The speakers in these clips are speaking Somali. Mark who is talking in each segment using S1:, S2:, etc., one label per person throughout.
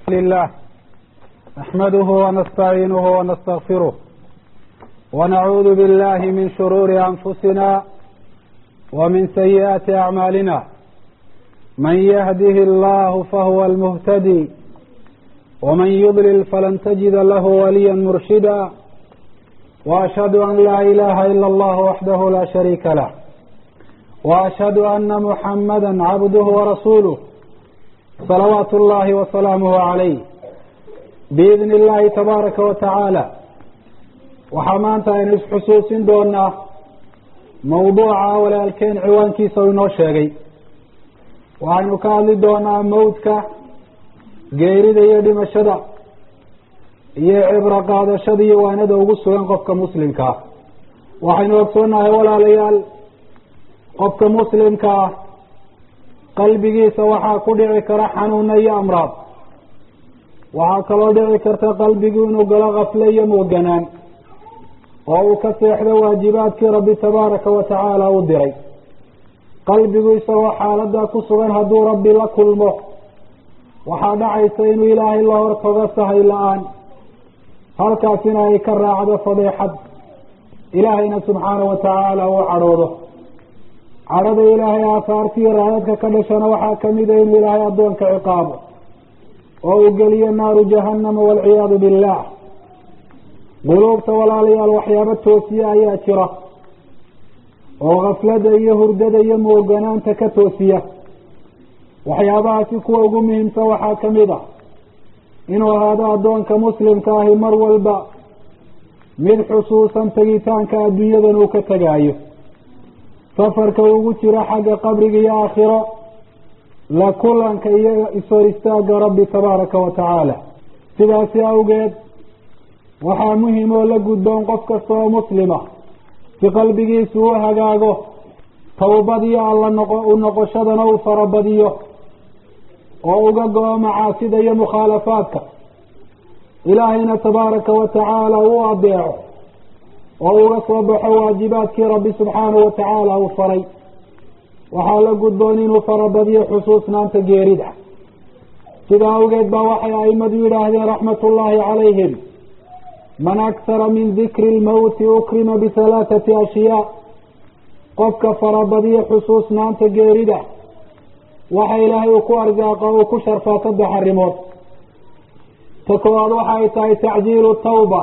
S1: لله نحمده ونستعينه ونستغفره ونعوذ بالله من شرور أنفسنا ومن سيئات أعمالنا من يهده الله فهو المهتدي ومن يضلل فلن تجد له وليا مرشدا وأشهد أن لا إله إلا الله وحده لا شريك له وأشهد أن محمدا عبده ورسوله صلوات الله وسلامه عليه بإذن الله تبارك وتعالى waxaa maanta aynu isxusuusin doonaa mawduuca walaalkeen ciwaankiisa u inoo sheegay waxaynu ka hadli doonaa mawdka geerida iyo dhimashada iyo cibro qaadashada iyo waanada ugu sugan qofka muslimka ah waxaynu ogsoonahay walaalayaal qofka muslimka ah qalbigiisa waxaa ku dhici kara xanuuna iyo amraad waxaa kaloo dhici karta qalbigu inuu galo kafle iyo mooganaan oo uu ka seexdo waajibaadkii rabbi tabaaraka wa tacaala u diray qalbigu isagoo xaaladaa ku sugan hadduu rabbi la kulmo waxaa dhacaysa inuu ilaahay la hortago sahay la-aan halkaasina ay ka raacdo fadeexad ilaahayna subxaana wa tacaala uu cadhoodo cadhada ilaahay aahaartiiyo raadadka ka dhashana waxaa kamid a inuu ilaahay addoonka ciqaabo oo uu geliyo naaru jahannama waalciyaadu billah quluubta walaalayaal waxyaabo toosiya ayaa jira oo kaflada iyo hurdada iyo mooganaanta ka toosiya waxyaabahaasi kuwa ugu muhiimsan waxaa kamid a inuu ahaado addoonka muslimka ahi mar walba mid xusuusan tegitaanka adduunyadan uu ka tegaayo safarka ugu jiro xagga qabriga iyo aakhiro la kulanka iyo ishor istaaga rabbi tabaaraka wa tacaala sidaasi awgeed waxaa muhim oo la gudboon qof kasta oo muslima si qalbigiisu u hagaago tawbadiyo alla noqo u noqoshadana uu farabadiyo oo uga go-o macaasida iyo mukhaalafaadka ilaahayna tabaaraka wa tacaala uu adeeco oo uga soo baxo waajibaadkii rabbi subxaanahu wa tacaala uu faray waxaa la gudboon inuu farabadiyo xusuusnaanta geerida sidaa awgeed baa waxay aimadu yidhaahdeen raxmatullaahi calayhim man aksara min dikri lmawti ukrima bihalaathati ashyaa qofka farabadiyo xusuusnaanta geerida waxa ilaahay uu ku arsaaqo uu ku sharfaa saddex arrimood ta koowaad waxay tahay tacjiilu tawba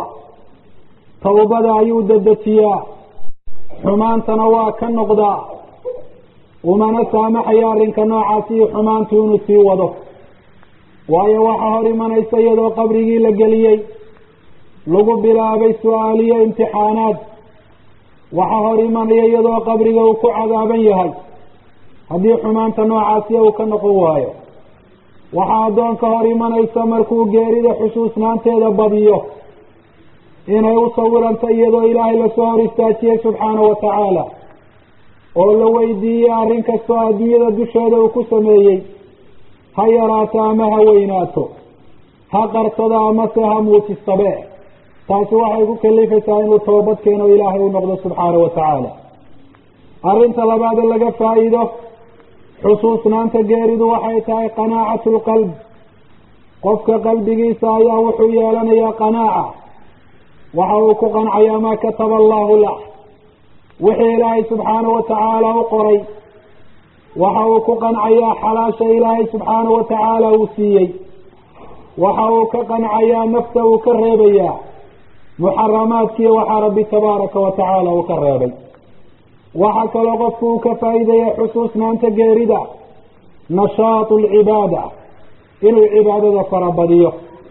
S1: tawbada ayuu dedejiyaa xumaantana waa ka noqdaa umana saamaxayo arrinka noocaasi iyo xumaantu inuu sii wado waayo waxaa hor imanaysa iyadoo qabrigii la geliyey lagu bilaabay su-aaliyo imtixaanaad waxaa hor imanaya iyadoo qabriga uu ku cadaaban yahay haddii xumaanta noocaasiya uu ka noqon waayo waxaa addoonka hor imanaysa markuu geerida xusuusnaanteeda badiyo inay u sawiranta iyadoo ilaahay lasoo hor istaajiyey subxaanahu wa tacaala oo la weydiiyey arrin kastoo adduunyada dusheeda uu ku sameeyey ha yaraato ama ha weynaato ha qarsado amase ha muujistabe taasi waxay ku kalifaysaa inuu toobad keeno ilaahay u noqdo subxaanahu wa tacaala arrinta labaade laga faa-iido xusuusnaanta geeridu waxay tahay qanaacatu lqalb qofka qalbigiisa ayaa wuxuu yeelanayaa qanaaca waxa uu ku qancayaa maa kataba allahu lah wixii ilaahay subxaanahu wa tacaala u qoray waxa uu ku qancayaa xalaasha ilaahay subxaanahu wa tacaala uu siiyey waxa uu ka qancayaa nafta uu ka reebayaa muxaramaadkiiyo waxaa rabbi tabaaraka wa tacaala uu ka reebay waxa kaloo qofku uu ka faa'iidaya xusuusnaanta geerida nashaatu alcibaada inuu cibaadada farabadiyo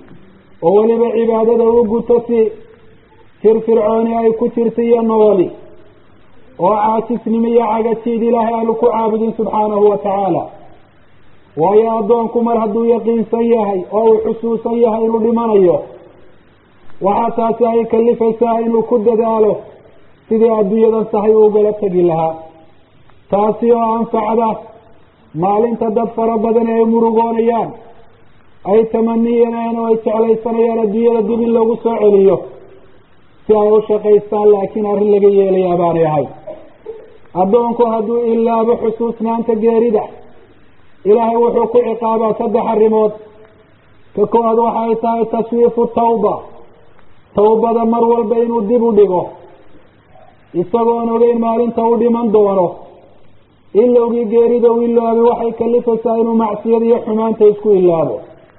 S1: oo weliba cibaadada u guto si firfircooni ay ku jirta iyo nooli oo caajisnimo iyo cagajiid ilaahay aanu ku caabudin subxaanahu wa tacaala waayo addoonku mar hadduu yaqiinsan yahay oo uu xusuusan yahay inuu dhimanayo waxaa taasi ay kalifaysaa inuu ku dadaalo sidii adduunyadan sahay ugala tegi lahaa taasi oo anfacda maalinta dad fara badan ay murugoonayaan ay tamaniyeen oo ay jeclaysanayaan adduunyada dib in lagu soo celiyo si ay u shaqaystaan laakiin arrin laga yeelayaa baanay ahay addoonku hadduu ilaabo xusuusnaanta geerida ilaahay wuxuu ku ciqaabaa saddex arrimood ka koowaad waxay tahay taswiifu tawba tawbada mar walba inuu dib u dhigo isagoon ogeyn maalinta u dhiman doono ilowgii geerida u iloobi waxay kalifaysaa inuu macsiyada iyo xumaanta isku ilaabo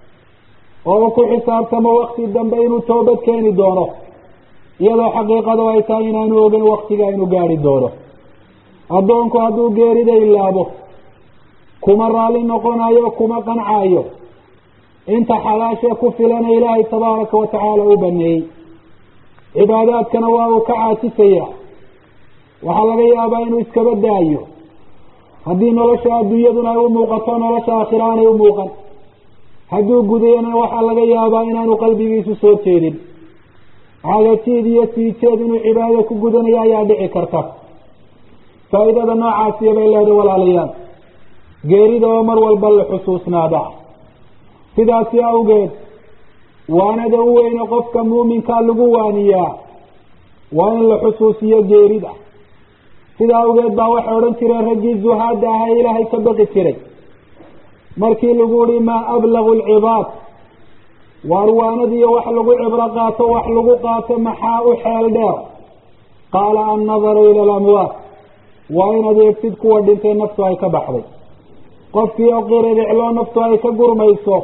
S1: oo ku xisaabtamo wakti dambe inuu toobad keeni doono iyadoo xaqiiqadu ay tahay inaanu ogeyn waktiga inuu gaari doono addoonku hadduu geerida ilaabo kuma raalli noqonayo kuma qancaayo inta xalaasha ku filana ilaahay tabaaraka wa tacaala u baneeyey cibaadaadkana waa uu ka caasisaya waxaa laga yaabaa inuu iskaba daayo haddii nolosha adduunyaduna ay u muuqato nolosha aakhira aanay u muuqan hadduu gudayana waxaa laga yaabaa inaanu qalbigiisu soo jeedin cagatiid iyo siijeed inuu cibaadada ku gudanayo ayaa dhici karta faa'iidada noocaasiya bay leedahay walaalayaal geerida oo mar walba la xusuusnaada sidaasi awgeed waanada u weyne qofka muuminkaa lagu waaniyaa waa in la xusuusiyo geerida sida awgeed baa waxay odhan jireen raggii zuhaada aha ee ilaahay ka baqi jiray markii lagu ihi maa ablagu lcibaad waar waanadiiyo wax lagu cibro qaato wax lagu qaato maxaa u xeel dheer qaala annadaru ila alamwaat waa inaad eegtid kuwa dhintay naftu ay ka baxday qofkii oo qiriricloo naftu ay ka gurmayso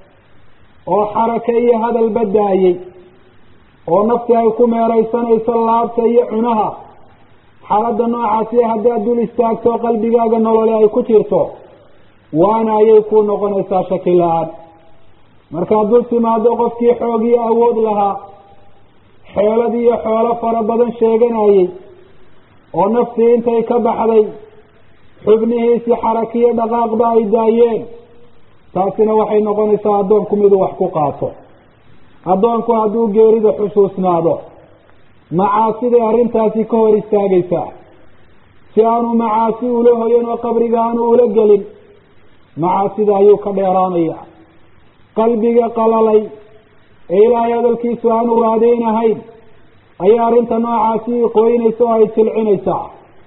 S1: oo xaraka iyo hadal badaayey oo nafti ay ku meeraysanayso laabta iyo cunaha xaaladda noocaasi haddaad dul istaagto qalbigaaga nolole ay ku jirto waana ayay ku noqonaysaa shaki la-aan markaad dul timaado qofkii xoog iyo awood lahaa xeelad iyo xoolo fara badan sheeganayey oo naftii intay ka baxday xubnihiisii xarakiyo dhaqaaqba ay daayeen taasina waxay noqonaysaa addoonku miduu wax ku qaato addoonku hadduu geerida xusuusnaado macaasiday arrintaasi ka hor istaagaysaa si aanu macaasi ula hoyan oo qabriga aanu ula gelin macaasida ayuu ka dheeraanaya qalbiga qalalay ee ilaahay hadalkiisu aanu raadeynahayn ayaa arrinta noocaasi qoynaysa oo ay jilcinaysaa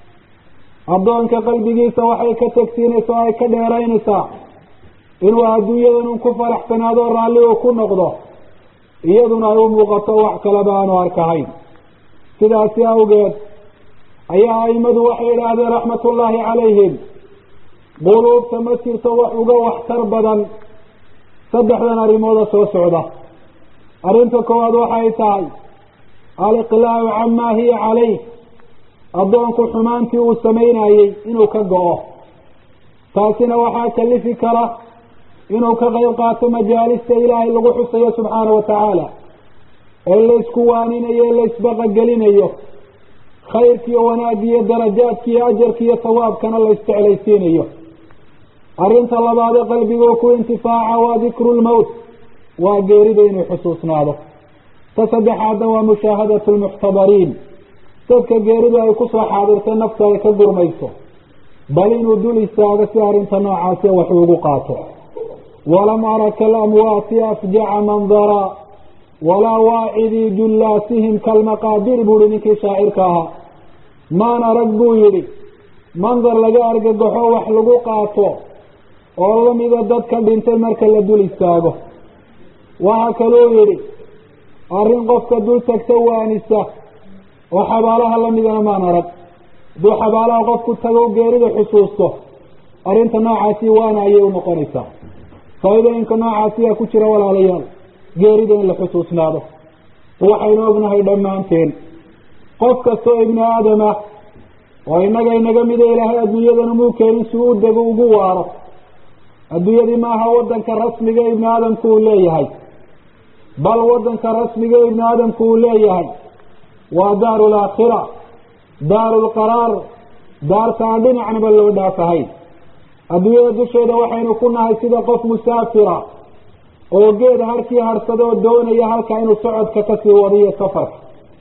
S1: addoonka qalbigiisa waxay ka tegsiinaysa oo ay ka dheeraynaysaa inuu adduunyadan un ku faraxsanaado raalli uu ku noqdo iyaduna ay u muuqato wax kaleba aanu arkahayn sidaasi awgeed ayaa aimadu waxay idhaahdeen raxmatullaahi calayhim quluubta ma jirto wax uga waxtar badan saddexdan arrimooda soo socda arrinta koowaad waxay tahay aliqlaacu camaa hiya calayh addoonku xumaantii uu samaynayey inuu ka go-o taasina waxaa kalifi kara inuu ka qayb qaato majaalista ilaahay lagu xusayo subxaana wa tacaala ee laysku waaninayo ee laysbaqagelinayo khayrkiiyo wanaaggiiyo darajaadkiiyo ajarkiiyo sawaabkana la isjeclaysiinayo arrinta labaadee qalbiguu ku intifaaca waa dikru lmowt waa geerida inuu xusuusnaado ta saddexaadna waa mushaahadatu lmuxtabariin dadka geeridu ay kusoo xaadirtay naftu ay ka gurmayso bal inuu dul istaago si arrinta noocaasi wax ugu qaato walam ara kalamwaati afjaca mandara walaa waacidii jullaasihim kalmaqaadir buuhi ninkii shaacirka ahaa maan arag buu yidhi mandar laga argagaxo wax lagu qaato oo lamida dadka dhintay marka la dul istaago waxaa kaluu yidhi arrin qofka dul tagta waanisa oo xabaalaha lamidana maan arag hadduu xabaalaha qofku tago geerida xusuusto arrinta noocaasi waana ayay unoqonaysaa faa'iidooyinka noocaasiyaa ku jira walaalayaal geerida in la xusuusnaado waxaynu ognahay dhammaanteen qof kastoo ibni aadam ah oo innaga inaga mida ilaahay adduunyadana muu keenin si u dego ugu waaro adduunyadii maaha wadanka rasmiga ibni aadamku uu leeyahay bal wadanka rasmiga ibni aadamku uu leeyahay waa daaru laakhira daaru lqaraar daarta aan dhinacnaba loo dhaafahayn adduunyada dusheeda waxaynu ku nahay sida qof musaafira oo geeda harkii harsada oo doonaya halka inuu socodka kasii wadiyo safarka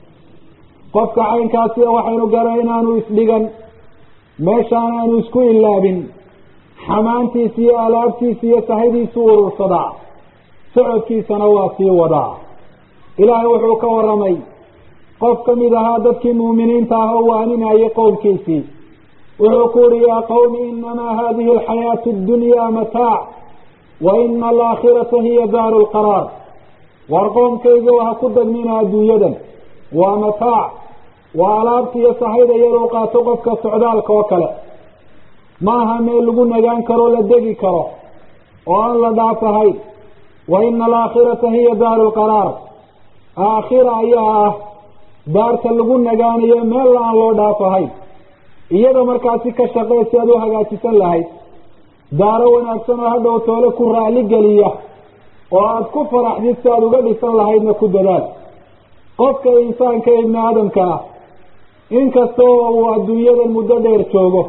S1: qofka caynkaasi waxaynu garan inaanu isdhigan meeshaan aanu isku ilaabin xamaantiisa iyo alaabtiisa iyo sahidiisu urursadaa socodkiisana waa sii wadaa ilaahay wuxuu ka waramay qof ka mid ahaa dadkii muuminiinta ah oo waaninayay qowmkiisii wuxuu ku uhi yaa qawmi inamaa hadihi alxayaatu addunyaa mataac wa ina alaakhirata hiya daaru lqaraar war qoomkayga ha ku dagmina adduunyadan waa mataac waa alaabta iyo sahayda iyadoo qaato qofka socdaalka oo kale maaha meel lagu nagaan karo la degi karo oo aan la dhaafahayn wa ina alaakhirata hiya daaru lqaraar aakhira ayaa ah daarta lagu nagaanayo meel aan loo dhaafahayn iyada markaasi ka shaqee si aad u hagaajisan lahayd daaro wanaagsan oo hadhow toole ku raali geliya oo aada ku faraxdid si aada uga dhisan lahaydna ku dadaal qofka insaanka ibni aadamka ah inkasta oo uu adduunyadan muddo dheer joogo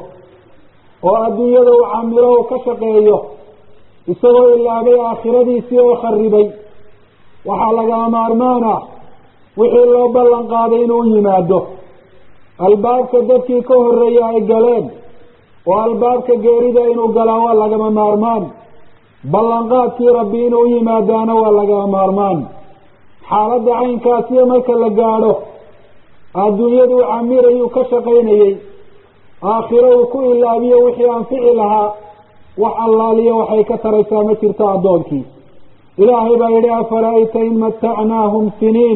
S1: oo adduunyada uu camilo u ka shaqeeyo isagoo ilaabay aakhiradiisii oo kharibay waxaa lagama maarmaan ah wixii loo ballan qaaday inuu yimaado albaabka dadkii ka horreeya ay galeen oo albaabka geerida inuu galaa waa lagama maarmaan ballanqaadkii rabbi inuu yimaadaana waa lagama maarmaan xaaladda caynkaasiyo marka la gaadho adduunyadu u camirayuu ka shaqaynayey aakhiro uu ku ilaabiyo wixii anfici lahaa wax allaaliyo waxay ka taraysaa ma jirto addoonkii ilaahay baa yidhi afara'ayta in matacnaahum siniin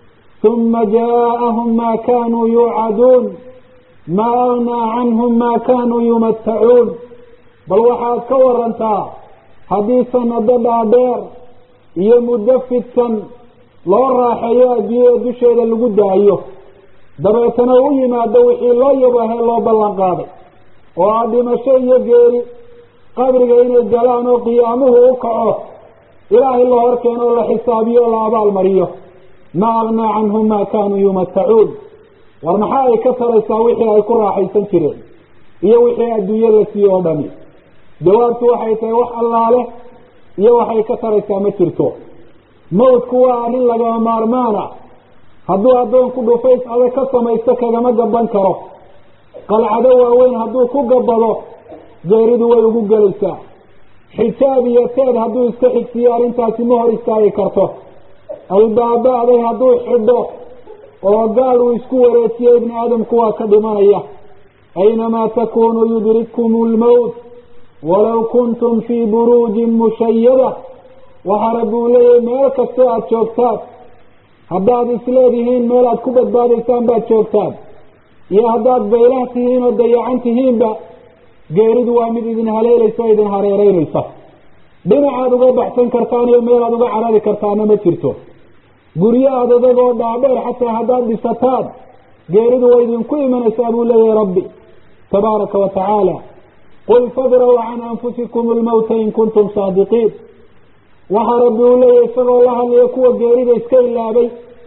S1: uma jaaءahum ma kanuu yuucaduun ma agnaa canhum ma kanuu yumatacuun bal waxaad ka warantaa haddii sanado dhaadheer iyo muddo fidsan loo raaxeeyo adduunyada dusheeda lagu daayo dabeetana u yimaado wixii loo yabahee loo ballan qaaday oo ah dhimasho iyo geeri qabriga inay galaan oo qiyaamuhu u kaco ilaahay la hor keeno oo la xisaabiyo oo la abaalmariyo ma agnaa canhum ma kanuu yumatacuun war maxaa ay ka taraysaa wixii ay ku raaxaysan jireen iyo wixii adduunye la siiye oo dhami jawaabtu waxay tahay wax allaale iyo waxay ka taraysaa ma jirto mawdku waa arrin lagama maarmaana hadduu addoonku dhufays adag ka samaysto kagama gaban karo qalcado waaweyn hadduu ku gabado geeridu way ugu gelaysaa xijaab iyo teed hadduu iska xigsiiyo arrintaasi ma hor istaagi karto albaaba aday hadduu xidho oo gaal uu isku wareejiyo ibni aadamku waa ka dhimanaya aynamaa takunuu yudrikkum lmowt walow kuntum fii buruujin mushayada waxaa rabbi uu leeyahay meel kastoo aada joogtaan haddaad isleedihiin meel aad ku badbaadaysaan baad joogtaan iyo haddaad baylah tihiin oo dayacan tihiinba geeridu waa mid idin haleelaysa o idin hareereynaysa dhinacaad uga baxsan kartaan iyo meel aad uga carari kartaana ma jirto guryo aad adagoo dhaadheer xataa haddaad dhisataan geeridu way idinku imanaysaa buu leeyahay rabbi tabaaraka wa tacaala qul fadraw can anfusikum lmawta in kuntum saadiqiin waxaa rabbi uu leeyahay isagoo la hadlaya kuwa geerida iska ilaabay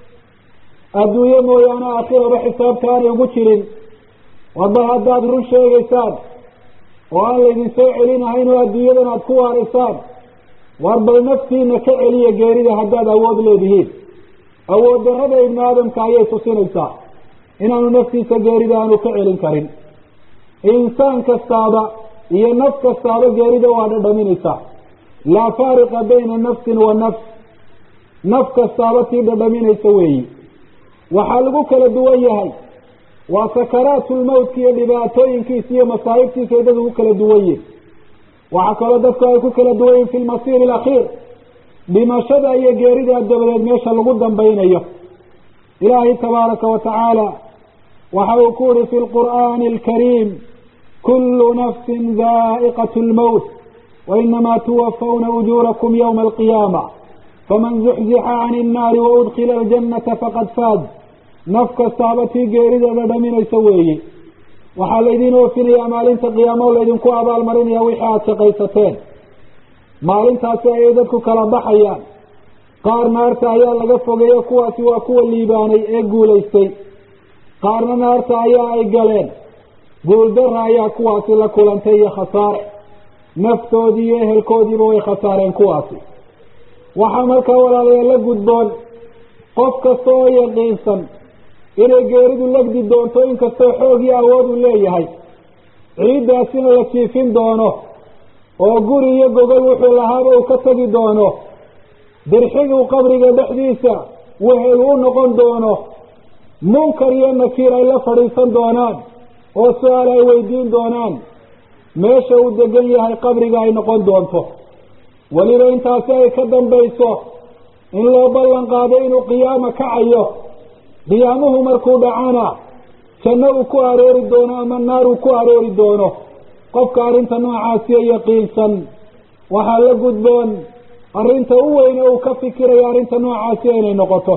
S1: adduunye mooyaane aakhiraba xisaabta aanay ugu jirin waba haddaad run sheegaysaan oo aan laydin soo celinahayn oo adduunyadan aada ku waaraysaan war bal naftiina ka celiya geerida haddaad awood leedihiin awood darrada ibni aadamka ayay tusinaysaa inaanu naftiisa geerida aanu ka celin karin insaan kastaaba iyo naf kastaaba geerida waa dhadhaminaysaa laa faariqa bayna nafsin wa nafs naf kastaaba tii dhadhaminaysa weeyi waxaa lagu kala duwan yahay waa sakaraatulmawtka iyo dhibaatooyinkiisa iyo masaa'ibtiisa ay dad ugu kala duwan yihin waxaa kaloo dadku ay ku kala duwan yihin fi lmasiiri alakhiir dhimashada iyo geerida dabadeed meesha lagu dambaynayo ilaahay tabaaraka wa tacaala waxa uu ku uhi fi lqur'aani alkariim kullu nafsin daa'iqat lmowt wainamaa tuwafawna ujuurakum yowma alqiyaama faman zuxzixa can innaari waudkila aljannata faqad faaz naf kastaaba tii geerideeda dhaminaysa weeye waxaa laydiin oofinayaa maalinta qiyaamo o laydinku abaalmarinaya wixii aada shaqaysateen maalintaasi ayay dadku kala baxayaan qaar naarta ayaa laga fogeeyo kuwaasi waa kuwa liibaanay ee guulaystay qaarna naarta ayaa ay galeen guuldara ayaa kuwaasi la kulantay iyo khasaare naftoodii iyo ehelkoodiiba way khasaareen kuwaasi waxaa markaa walaalayaal la gudboon qof kasta oo yaqiinsan inay geeridu legdi doonto inkastoo xoog iyo awood uu leeyahay ciiddaasina la jiifin doono oo guri iyo gogol wuxuu lahaaba uu ka tegi doono dirxiguu qabriga dhexdiisa wehel u noqon doono munkar iyo nakiir ay la fadhiisan doonaan oo su-aal ay weydiin doonaan meesha uu degan yahay qabriga ay noqon doonto
S2: weliba intaasi ay ka dambayso in loo ballan qaado inuu qiyaama kacayo qiyaamuhu markuu dhacana janno uu ku aroori doono ama naar uu ku aroori doono qofka arrinta noocaasiyo yaqiinsan waxaa la gudboon arrinta u weyne uu ka fikirayo arrinta noocaasiya inay noqoto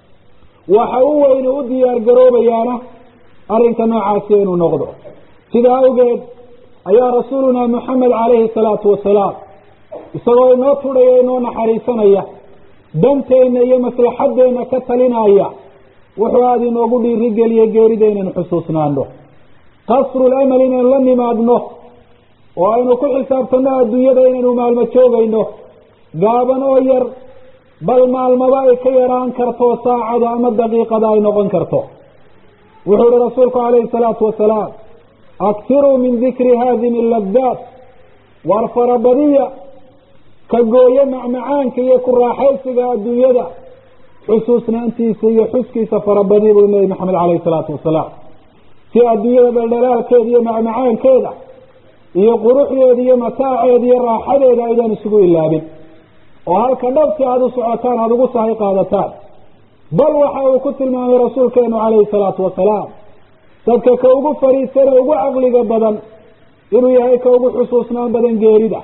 S2: waxa u weyne u diyaar garoobayaana arrinta noocaasiya inuu noqdo sidaa awgeed ayaa rasuulunaa moxamed calayhi salaatu wasalaam isagoo inoo tudhaya inoo naxariisanaya danteenna iyo maslaxaddeenna ka talinaya wuxuu aada inoogu dhiirigeliye geerida inaynu xusuusnaano qasrul amal inaynu la nimaadno oo aynu ku xisaabtanno adduunyada inaynu maalmo joogayno gaaban oo yar bal maalmaba ay ka yaraan karto saacada ama daqiiqada ay noqon karto wuxuu ihi rasuulku calayhi salaatu wasalaam aksiruu min dikri haadimi ladaat waar farabadiya ka gooye macmacaanka iyo ku raaxaysiga adduunyada xusuusnaantiisa iyo xuskiisa farabadiya buu nebi maxamed calayhi salaatu wasalaam si adduunyada dhaldhalaalkeeda iyo macmacaankeeda iyo quruxdeeda iyo mataaceeda iyo raaxadeeda aydaan isugu ilaabin oo halka dhabsi aada u socotaan aada ugu sahay qaadataan bal waxa uu ku tilmaamay rasuulkeenu calayhi salaatu wasalaam dadka ka ugu fariisana ugu caqliga badan inuu yahay ka ugu xusuusnaan badan geerida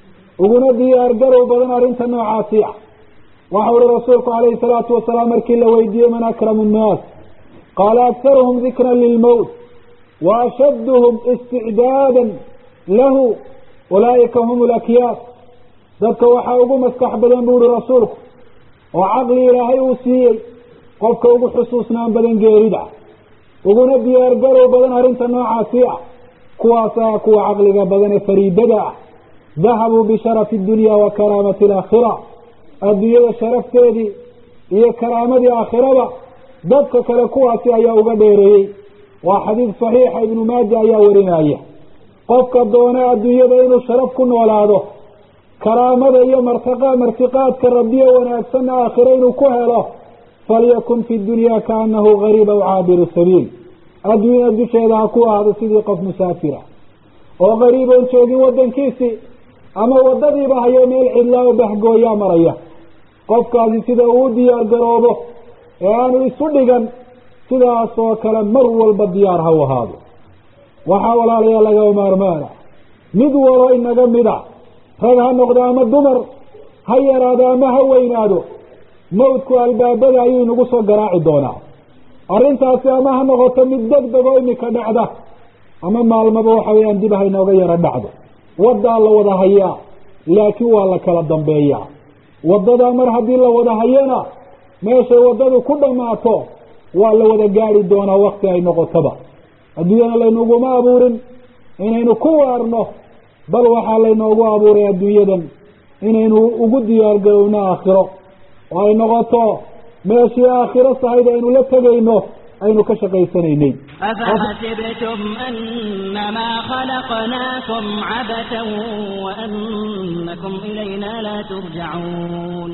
S2: uguna diyaar garow badan arrinta noocaasi ah waxa uhi rasuulku calayhi salaatu wasalaam markii la weydiiyey man akramu nnaas qaala aktaruhum dikran lilmowt wa ashadduhum isticdaadan lahu ulaa'ika hum lakyaas dadka waxaa ugu maskax badan bu uhi rasuulku oo caqli ilaahay uu siiyey qofka ugu xusuusnaan badan geerida uguna diyaar garow badan arrinta noocaasi ah kuwaasaa kuwa caqliga badan ee fariidada ah dahabuu bisharafi dunya wa karaamati alaakhira adduunyada sharafteedii iyo karaamadii aakhiraba dadka kale kuwaasi ayaa uga dheereeyey waa xadiid saxiixa ibnu maaja ayaa warinaya qofka doona adduunyada inuu sharaf ku noolaado karaamada iyo martaqa martiqaadka rabbiye wanaagsanna aakhiro inuu ku helo falyakun fi dunya kaanahu gariib aw caabiru sabiil adduunyada dusheeda ha ku ahdo sidii qof musaafira oo gariib oon joogin wadankiisii ama wadadiiba hayo meel cidlaa oo bahgooyaa maraya qofkaasi sida uu diyaar garoobo ee aanu isu dhigan sidaas oo kale mar walba diyaar ha u ahaado waxaa walaalayaa laga maarmaana mid walo inaga mida rag ha noqdo ama dumar ha yaraado ama ha weynaado mawdku albaabada ayuu inagu soo garaaci doonaa arrintaasi ama ha noqoto mid deg deg oo imika dhacda ama maalmaba waxa weeyaan dib ha inooga yaro dhacdo waddaa la wada hayaa laakiin waa la kala dambeeyaa waddadaa mar haddii la wada hayana meeshay waddadu ku dhammaato waa la wada gaari doonaa wakti ay noqotoba adduunyana laynuguma abuurin inaynu ku waarno bal waxaa laynoogu abuuray adduunyadan inaynu ugu diyaar garowno aakhiro oo ay noqoto meeshii aakhiro sahayd aynu la tegayno aynu ka shaqaysanaynay
S3: أفحسبتم أنما خلقناكم عبثا وأنكم إلينا لا ترجعون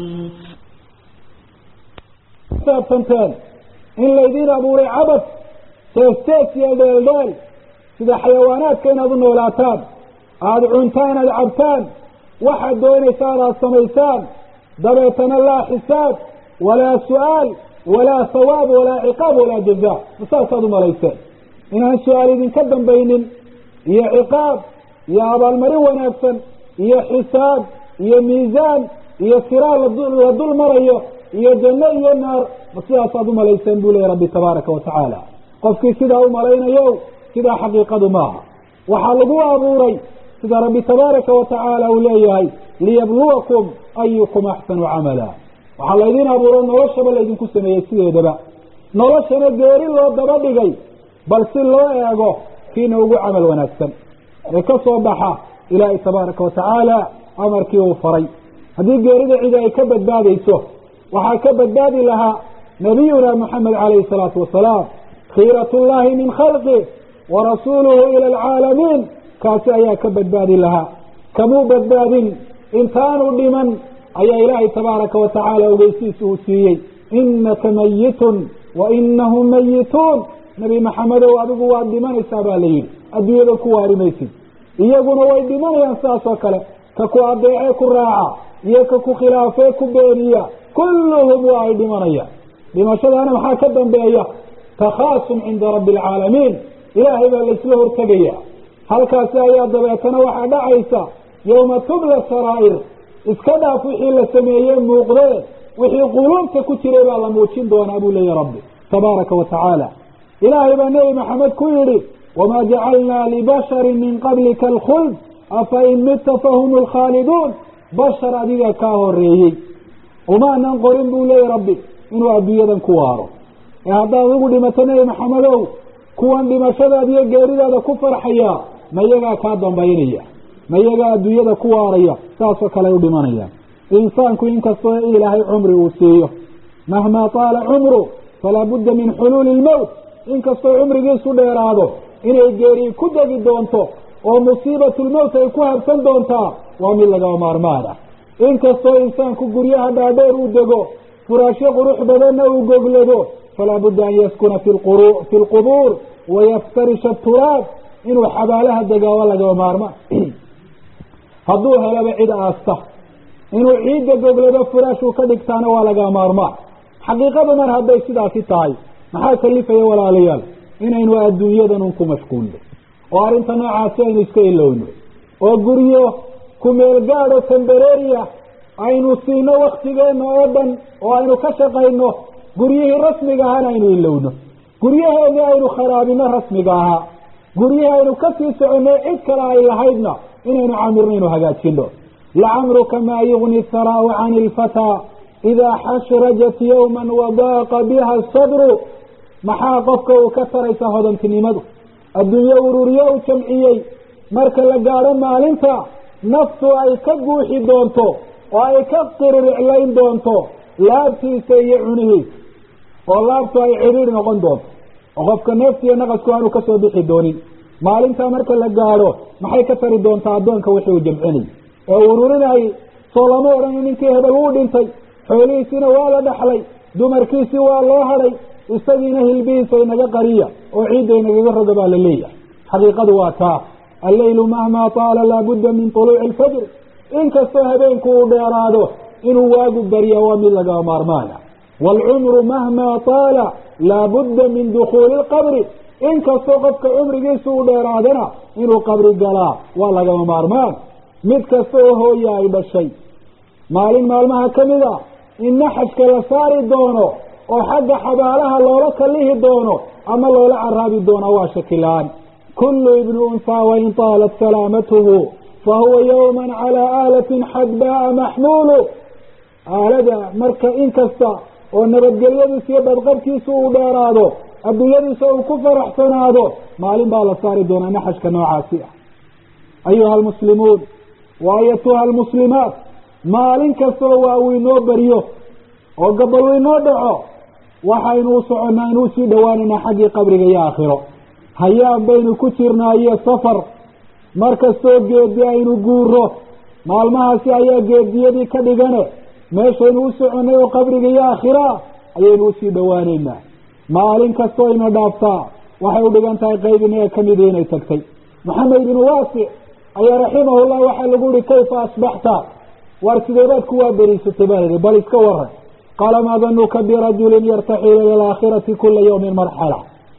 S2: saabsanteen in laydiin abuuray cabad teestees iyo dheeldheel sida xayawaanaadka inaad u noolaataan aada cuntaan aada cabtaan waxaad doonaysaan aada samaysaan dabeetana laa xisaab walaa su-aal walaa hawaab walaa ciqaab walaa jaza masaasaad umalayseen inaan su-aal idinka dambaynin iyo ciqaab iyo abaalmarin wanaagsan iyo xisaab iyo miisaan iyo siraa la dul marayo iyo janno iyo naar ma sidaasaad umalayseen buu leeyahy rabbi tabaaraka wa tacaala qofkii sidaa umalaynayo sidaa xaqiiqadu maaha waxaa lagu abuuray sida rabbi tabaaraka wa tacaala uu leeyahay liyabluwakum ayukum axsanu camala waxaa laydin abuuro noloshaba laydinku sameeyey sideedaba noloshana geeri loo daba dhigay bal si loo eego kiina ugu camal wanaagsan ee ka soo baxa ilaahay tabaaraka wa tacaala amarkii uu faray haddii geerida cidi ay ka badbaadayso waxaa ka badbaadi lahaa nabiyuna moxamed calayhi salaatu wasalaam khiirat llahi min khalqih warasuuluhu ila alcaalamiin kaasi ayaa ka badbaadi lahaa kamuu badbaadin intaanu dhiman ayaa ilaahay tabaaraka wa tacaala ogeysiisa uu siiyey inaka mayitun wa inahum mayituun nebi maxamedow adigu waad dhimanaysaa baa la yidhi adduunyada ku waari maysid iyaguna way dhimanayaan sidaas oo kale ka ku adeecee ku raaca iyo ka ku khilaafee ku beeniya kulluhum waa ay dhimanayaan dhimashadaana maxaa ka dambeeya takhaasum cinda rabbi alcaalamiin ilaahay baa laysla hortegaya halkaasi ayaa dabeetana waxaa dhacaysa yowma tubla saraa'ir iska dhaaf wixii la sameeyey muuqdee wixii quluubta ku jiray baa la muujin doonaa buu leeyahy rabbi tabaaraka wa tacaala ilaahay baa nebi maxamed ku yidhi wamaa jacalnaa libasharin min qablika alkhuld afa in mita fahum lkhaaliduun bashar adiga kaa horeeyey umaanan qorin buu leeyahy rabbi inuu adduunyadan ku waaro ee haddaad adigu dhimato nebi maxamedow kuwan dhimashadaada iyo geeridaada ku farxaya ma iyagaa kaa dambaynaya ma iyagaa adduunyada ku waaraya saasoo kale ay u dhimanayaan insaanku inkastoo ilaahay cumri uu siiyo mahmaa taala cumru falaa budda min xuluuli lmowt inkastoo cumrigiisu dheeraado inay geeri ku degi doonto oo musiibatulmowt ay ku habsan doontaa waa mid lagaba maarmaan ah inkastoo insaanku guryaha dhaadheer uu dego furaashyo qurux badanna uu goglado falaa budda an yaskuna fi fi lqubuur wayaftarisha turaab inuu xabaalaha degaaba lagaba maarmaan hadduu helaba cid aasta inuu ciidda goglado furaashuu ka dhigtaana waa laga maarmaan xaqiiqada mar hadday sidaasi tahay maxaa kalifaya walaalayaal inaynu adduunyadan un ku mashquulno oo arrinta noocaasi aynu iska ilowno oo guryo kumeel gaadho tembereria aynu siino waktigeenna oo dhan oo aynu ka shaqayno guryihii rasmiga ahana aynu ilowno guryaheedii aynu kharaabino rasmiga ahaa guryihii aynu kasii soconno cid kale ay lahaydna inaynu camirno inu hagaajino lacamruka maa yugni haraau can ilfataa idaa xashrajat yowman wadaaqa biha sadru maxaa qofka uu ka taraysa hodantinimadu adduunye ururiye u jamciyey marka la gaadho maalinta naftu ay ka guuxi doonto oo ay ka qiririclayn doonto laabtiisa iyo cunihiisa oo laabtu ay cidhiidh noqon doonto oo qofka neefta iyo naqasku aanu kasoo bixi doonin maalintaa marka la gaadho maxay ka tari doontaa addoonka wixii uu jamcinay ee ururinayay soo lama odhan ninkii hebel wuu dhintay xoolihiisiina waa la dhaxlay dumarkiisii waa loo hadhay isagiina hilbihiisa inaga qariya oo ciidda inagaga roga baa la leeyahay xaqiiqadu waa taa alleylu mahmaa taala laabudda min tuluuci alfajr inkastoo habeenku uu dheeraado inuu waagu barya waa mid laga maarmaana waalcumru mahmaa taala laabudda min dukhuuli lqabri inkastoo qofka cumrigiisa uu dheeraadana inuu qabri galaa waa lagama maarmaan mid kasta oo hooya ay dhashay maalin maalmaha ka mid a in naxajka la saari doono oo xagga xabaalaha loola kallihi doono ama loola caraabi doono waa shakila-aan kullu ibni unsaa wain taalat salaamatuhu fahuwa yowman calaa aalatin xadbaa maxmuulu aalada marka inkasta oo nabadgelyadiisa iyo badqabkiisa uu dheeraado adduunyadiisa uu ku faraxsanaado maalin baa la saari doonaa naxajka noocaasi ah ayuha almuslimuun wa ayatuha almuslimaat maalin kastoo waa uu inoo baryo oo gabal uu inoo dhaco waxaynu u soconnaa inuu sii dhowaanaynaa xaggii qabriga iyo aakhiro hayaan baynu ku jirnaa iyo safar mar kastoo geedi aynu guuro maalmahaasi ayaa geediyadii ka dhigane meeshaynu u soconnay oo qabriga iyo aakhira ayaynu usii dhowaanaynaa maalin kastoo ina dhaaftaa waxay u dhigan tahay qayb inaga kamidii inay tagtay maxamed ibnu waasic ayaa raximahullah waxaa lagu yihi kayfa asbaxta waar sideebaad ku waaberiisatay baa layihi bal iska waran qaala maa danuka birajulin yartaxilu ila alaakhirati kula yawmin marxala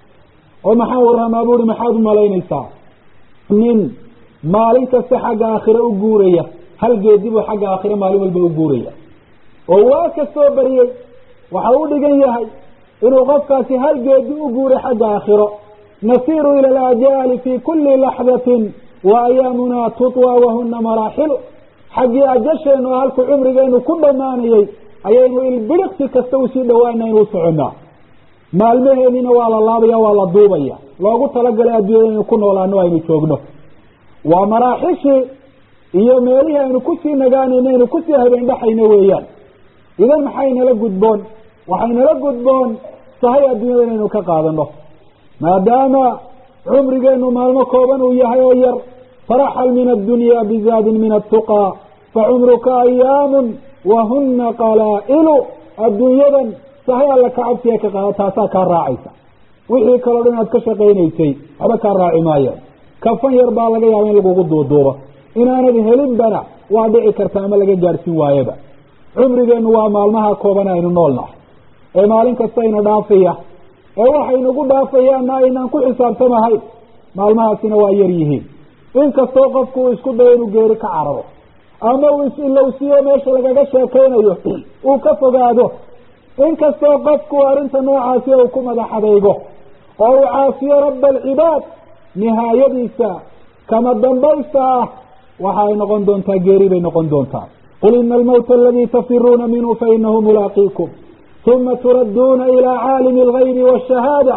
S2: oo maxaa waramaa buuhi maxaad umalaynaysaa nin maalin kasta xagga aakhire u guuraya hal geedi buu xagga aakhire maalin walba u guuraya oo waa kastoo bariyey waxa u dhigan yahay inuu qofkaasi hal geedi u guuray xagga aakhiro nasiiru ila alajaali fi kuli laxdatin wa ayaamuna tutwa wahuna maraaxilu xaggii ajasheenu oo halku cumrigeenu ku dhammaanayay ayaynu ilbiriqsi kasta usii dhawaana inuu soconnaa maalmaheenina waa la laabaya waa la duubaya loogu talagalay adduunyada inaynu ku noolaano aynu joogno waa maraaxishii iyo meelihii aynu kusii nagaanayno aynu kusii habeen dhaxayno weeyaan idan maxay nala gudboon waxay nala gudboon sahay adduunyada inaynu ka qaadano maadaama cumrigeenu maalmo kooban uu yahay oo yar faraxal min addunya bizaadin min attuqaa facumruka ayaamun wahuna qalaa'ilu adduunyadan sahay alla ka cabsiga ka qaada taasaa kaa raacaysa wixii kaloo dhan aad ka shaqaynaysay waxba kaa raaci maayaan kafan yar baa laga yaaba in lagugu duuduubo inaanad helinbana waa dhici karta ama laga gaadhsiin waayaba cumrigeennu waa maalmaha kooban aynu noolnahay ee maalin kasta ina dhaafaya ee waxaynugu dhaafayaanna aynaan ku xisaabtamahayn maalmahaasina waa yar yihiin inkastoo qofku uu isku dayo inuu geeri ka cararo ama uu is-ilowsiyo meesha lagaga sheekaynayo uu ka fogaado inkastoo qofku arrinta noocaasi uu ku madax adaygo oo uu caafiyo rabba alcibaad nihaayadiisa kama dambaysta ah waxa ay noqon doontaa geeri bay noqon doontaa qul ina almawta aladii tafiruuna minhu fainahu mulaaqiikum uma turadduuna ilaa caalimi algaybi waashahaada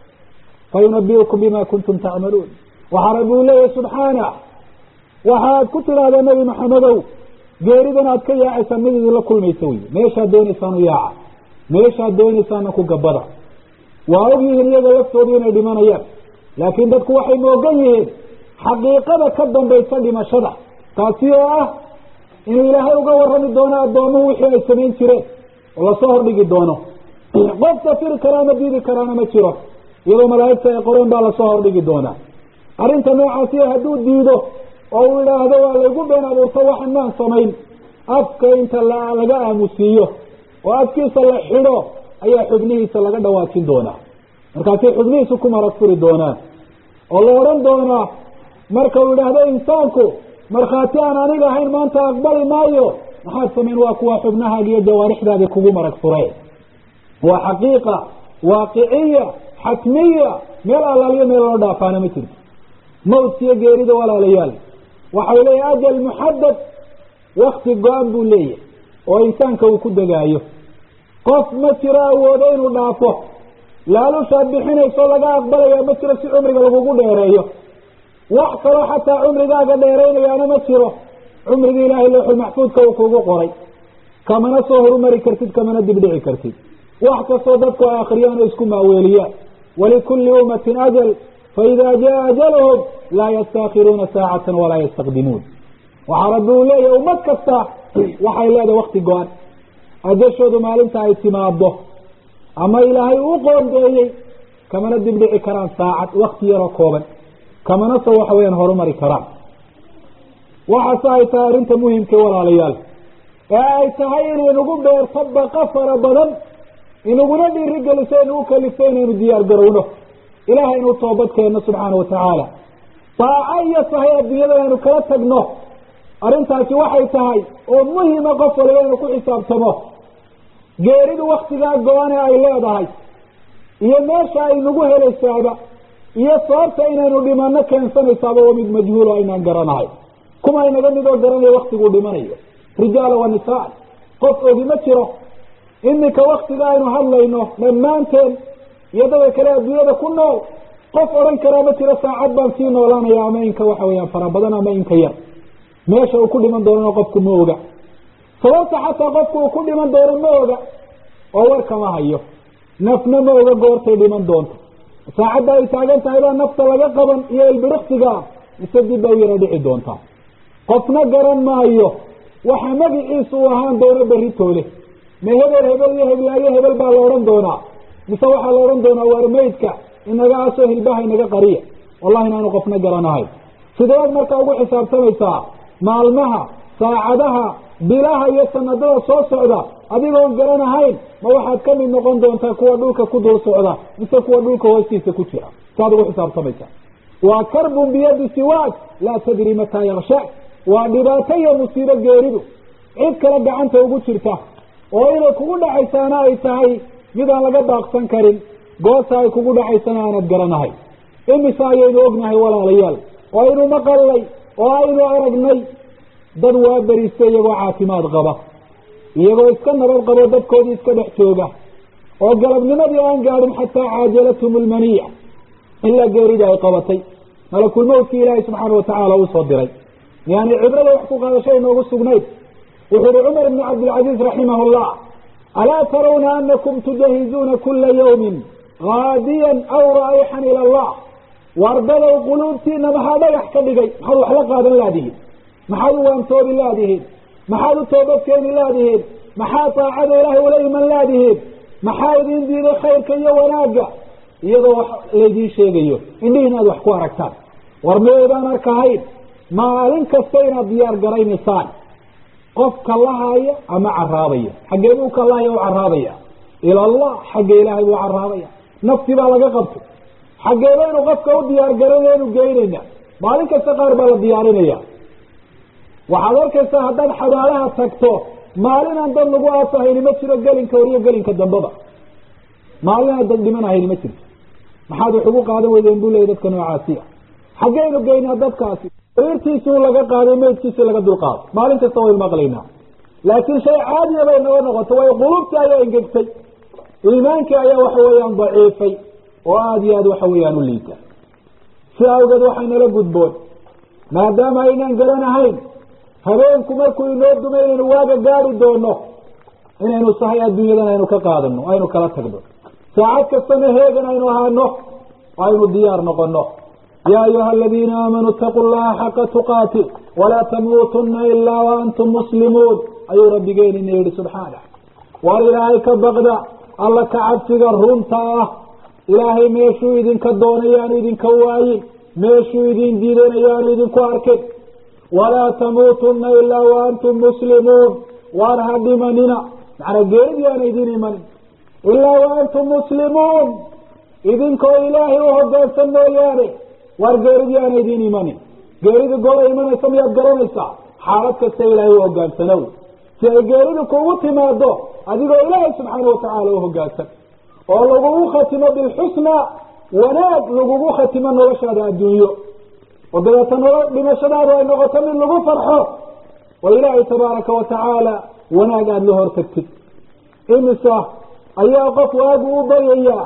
S2: fayunabiukum bima kuntum tacmaluun waxaa rabbi uu leeyahy subxaana waxaad ku tidhaahdaa nebi maxamedow geeridan aad ka yaacaysaan mid idinla kulmaysa wey meeshaad doonaysaan u yaaca meeshaad doonaysaana ku gabada waa og yihiin iyaga laftoodu inay dhimanayaan laakiin dadku waxay moogan yihiin xaqiiqada ka dambaysa dhimashada taasi oo ah inuu ilaahay uga warrami doono addoomuhu wixii ay samayn jireen oo lasoo hordhigi doono qof safiri kara ama diidi karaana ma jiro iyadoo malaa'igta ay qoreen baa lasoo hordhigi doonaa arrinta noocaasiyo hadduu diido oo uu idhaahdo waa laygu been abuurto waxan maan samayn afka inta laga aamusiiyo oo afkiisa la xidho ayaa xubnihiisa laga dhawaajin doonaa markaasay xubnihiisu ku marag furi doonaan oo la odhan doonaa marka uu idhaahdo insaanku markhaati aan aniga ahayn maanta aqbali maayo maxaad samayn waa kuwa xubnahaaga iyo jawaarixdaadi kugu marag fureen waa xaqiiqa waaqiciya xatmiya meel allaaliyo meel loo dhaafaana ma jirto mawdkiyo geerida walaalayaal waxau leeyahay ajal muxadad wakti go-an buu leeyahay oo insaanka uu ku degaayo qof ma jiro awoodo inuu dhaafo laalushaad bixinayso laga aqbalaya ma jiro si cumriga lagugu dheereeyo wax kaloo xataa cumrigaaga dheeraynayaana ma jiro cumriga ilaahay looxul maxfuudka uu kugu qoray kamana soo horumari kartid kamana dibdhici kartid wax kastoo dadku ay akriyaan oo isku maaweeliyaan walikulli ummatin ajal faida jaa ajalhum laa yastaakiruuna saacatan walaa yastaqdimuun waxaa rabbi uu leeyahay ummad kasta waxay leedahay wakti go-an ajashoodu maalinta ay timaado ama ilaahay uu qoondeeyey kamana dibdhici karaan saacad wakti yaroo kooban kamana soo waxa weyaan horumari karaan waxaase ay tahay arrinta muhimka walaalayaal ee ay tahay inay nagu beerto baqa fara badan inaguna dhiiri geliso inagu kalifto inaynu diyaar garowno ilahay inuu toobad keenno subxaana watacaala daaco iyo sahay adduunyada aynu kala tagno arrintaasi waxay tahay oo muhima qof waliba inuu ku xisaabtamo geeridu waktigaa go-ane ay leedahay iyo meesha ay nagu helaysaaba iyo sababta inaynu dhimano keensanaysaaba waa mid majhuulo aynaan garanahay kuma inaga mid oo garanaya waktiguu dhimanayo rijaala wa nisaan qof ogi ma jiro iminka waktiga aynu hadlayno dhammaanteen iyo dadka kale adduunyada ku nool qof odhan karaa ma jiro saacad baan sii noolaanaya ama inka waxa weeyaan fara badan ama inka yar meesha uu ku dhiman doonana qofku ma oga sababta xataa qofku uu ku dhiman doono ma oga oo war kama hayo nafna ma oga goortay dhiman doonto saacadda ay taagan tahay baa nafta laga qaban iyo ilbiriksiga mise dib bay u yara dhici doontaa qofna garan maayo waxa magiciisu uu ahaan doono beritoole ma hebel hebel iyo heblaayo hebel baa la odhan doonaa mise waxaa la odhan doonaa waar maydka inaga asoo hilbaha inaga qariya wallahi inaanu qofna garanahayn sideed markaa ugu xisaabtamaysaa maalmaha saacadaha bilaha iyo sanadada soo socda adigoon garanahayn ma waxaad ka mid noqon doontaa kuwa dhulka ku dul socda mise kuwa dhulka hoostiisa ku jira saad ugu xisaabtamaysaa waa karbun biyadi siwaak laa tadri mataa yakshaak waa dhibaato iyo musiibo geeridu cid kale gacanta ugu jirta oo inay kugu dhacaysaana ay tahay mid aan laga baaqsan karin goorta ay kugu dhacaysana aanad garanahay imise ayaynu ognahay walaalayaal oo aynu maqalnay oo aynu aragnay dad waa beristay iyagoo caafimaad qaba iyagoo iska nabad qabo dadkoodii iska dhex jooga oo galabnimadii aan gaadhin xataa caajalathum lmaniya ilaa geeridii ay qabatay malakulmawtkii ilaahay subxaana watacaala uu soo diray yani cibrada wax ku qaadasho inoogu sugnayd wuxu uhi cumar ibn cabdilcaziiz raximah llah alaa tarawna anakum tujahizuuna kula yawmin gaadiyan aw raa'ixan ila allah wardadow quluubtiina maxaa dhagax ka dhigay maxaad wax la qaadan laadihiin maxaad u waantoobi laadihiin maxaad u toobadkeeni laadihiin maxaa daacada ilaahay ula iman laadihiin maxaa idin diiday khayrka iyo wanaagga iyadoo wax laydiin sheegayo indhihiin aad wax ku aragtaan war miyaydaan arkahayn maalin kasta inaad diyaar garaynaysaan qof kallahaya ama caraabaya xaggee buu kallahaya u caraabaya ila allah xagga ilaahay buu caraabaya nafti baa laga qabtay xaggee baynu qofka u diyaar garanaynu geynayna maalin kasta qaar baa la diyaarinaya waxaad arkaysaa haddaad xabaalaha tagto maalin aan dad lagu aasahayni ma jiro gelinka horiyo gelinka dambaba maalin aan dad dhimanahayni ma jirto maxaad wax ugu qaadan weydeen buu leeyay dadka noocaasi a xaggeynu geynaa dadkaasi sariirtiisuu laga qaaday meydkiisii laga dulqaaday maalin kasta waynu maqlaynaa laakiin shay caadiya bay naga noqoto waayo qulubtii ayaa engegtay iimaankii ayaa waxa weeyaan daciifay oo aada iyo aad waxa weeyaan u liita si awgeed waxaynala gudboon maadaama aynaan garanahayn habeenku markuu inoo dumay inaynu waaga gaari doono inaynu sahay adduunyadan aynu ka qaadano aynu kala tagno saacad kastana heegan aynu ahaano aynu diyaar noqono yaa ayuha aladiina aamanuu itaquu llaha xaqa tuqaati walaa tamuutuna ilaa waantum muslimuun ayuu rabbigeenina yihi subxaanah war ilaahay ka baqda alla ka cabsiga runta ah ilaahay meeshuu idinka doonay yaanu idinka waayin meeshuu idin diidana yaanu idinku arkin walaa tamuutuna ilaa waantum muslimuun waan ha dhimanina macnaa geerid yaana idin imanin ilaa waantum muslimuun idinkoo ilaahay u hogaansan mooyaane waar geerid yaana idin imanin geerida goora imanaysa miyaad garanaysaa xaalad kasta ilaahay u hogaansanow si ay geeridu kugu timaado adigoo ilaahay subxaana watacaala u hogaansan oo lagugu khatimo bilxusna wanaag lagugu khatimo noloshaada adduunyo oo dabeeta nolo dhimashadaadu ay noqoto mid lagu farxo oo ilaahay tabaaraka watacaala wanaag aada la hortagtid imisa ayaa qof waagu u baryayaa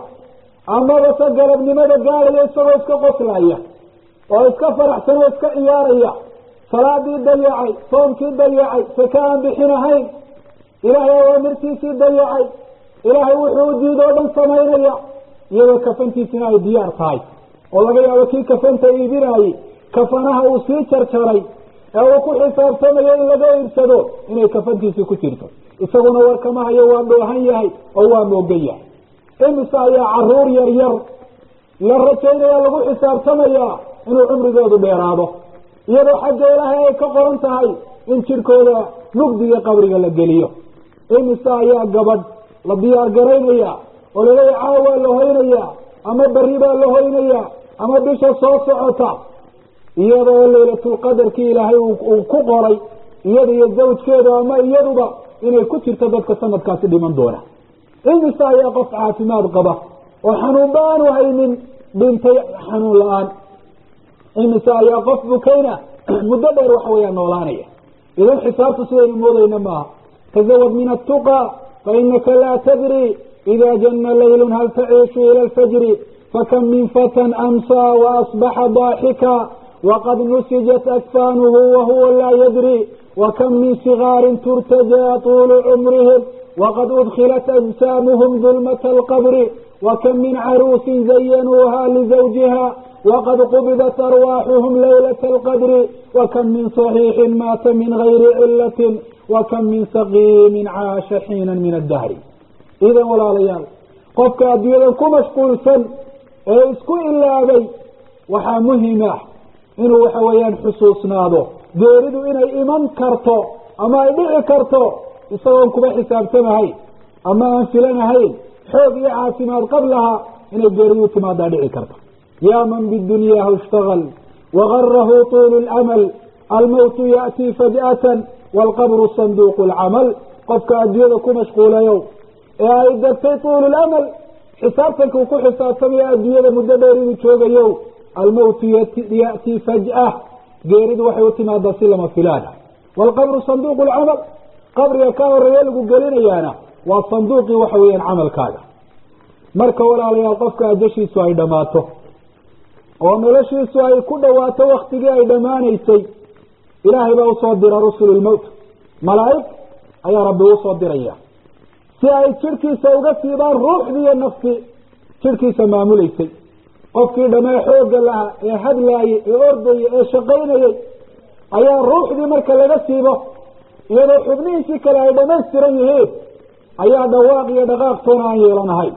S2: amaba se galabnimada gaadaya isagoo iska qoslaya oo iska faraxsan oo iska ciyaaraya salaadii dayacay soomkii dayacay saka aan bixinahayn ilaahay awaamirtiisii dayacay ilaahay wuxuu u diid oo dhan samaynaya iyadoo kafantiisina ay diyaar tahay oo laga yaabo kii kafanta iibinaayey kafanaha uu sii jarjaray ee uu ku xisaabtamayo in laga iibsado inay kafantiisii ku jirto isaguna warkama hayo waa dhoohan yahay oo waa moogan yahay imise ayaa caruur yar yar la rajaynaya lagu xisaabtamayaa inuu cumrigoodu dheeraado iyadoo xagga ilaahay ay ka qoran tahay in jidhkooda mugdiga qabriga la geliyo imise ayaa gabadh la diyaar garaynaya oo laleeya caawaa la hoynayaa ama berri baa la hoynayaa ama bisha soo socota iyadoo laylatulqadarkii ilaahay uu ku qoray iyada iyo zawjkeeda ama iyaduba inay ku jirto dadka sanadkaasi dhiman doona imise ayaa qof caafimaad qaba oo xanuunba aanu haynin dhintay xanuun la-aan imise ayaa qof bukayna muddo dheer waxa weeyaan noolaanaya idan xisaabtu sidaynu moodayna maaha tazawad min attuqa fainaka laa tadri ida jana laylun hal taciishu ila alfajri fakam min fatan amsaa waasbaxa daaxika waqad nusijat akfaanuhu wahuwa laa yadri wakam min sigaarin turtajaa tuulu cumrihim waqad udkilat ajsaamuhum dulmata alqabri wakam min caruusin zayanuuha lizawjiha waqad qubidat arwaaxuhum laylata alqadri wakam min صaxiixin maata min gayri cilatin wakam min saqiimin caasha xiina min addahri idan walaalayaal qofka adduunyadan ku mashquulsan ee isku ilaabay waxaa muhim ah inuu waxa weeyaan xusuusnaado geeridu inay iman karto ama ay dhici karto isagoon kuba xisaabtamahayn ama aan filanahayn xoog iyo caafimaad qablaha inay geeridu timaadaa dhici karto yaa man bidunyaahu ishtagal wagarahu tuulu lamal almowtu ya'tii faj'atan waalqabru sanduuqu lcamal qofka adduunyada ku mashquulayow ee ay degtay tuulu lamal xisaabtanka uu ku xisaabtamaya adduunyada muddo dheer inuu joogayo almowtu ya'tii faj'ah geeridu waxay u timaadaa si lama filaana waalqabru sanduuqu lcamal qabriga ka horeeya lagu gelinayaana waa sanduuqii waxa weeyaan camalkaaga marka walaalayaal qofka ajashiisu ay dhammaato oo noloshiisu ay ku dhawaato waktigii ay dhammaanaysay ilaahay baa usoo dira rusulu lmowt malaa'ig ayaa rabbi usoo diraya si ay jidhkiisa uga siibaan ruuxdii iyo naftii jidhkiisa maamulaysay qofkii dhamee xoogga lahaa ee hadlaayey ee ordayey ee shaqaynayey ayaa ruuxdii marka laga siibo iyadoo xubnihiisii kale ay dhamaystiran yihiin ayaa dhawaaq iyo dhaqaaqtoona aan yeelanahayn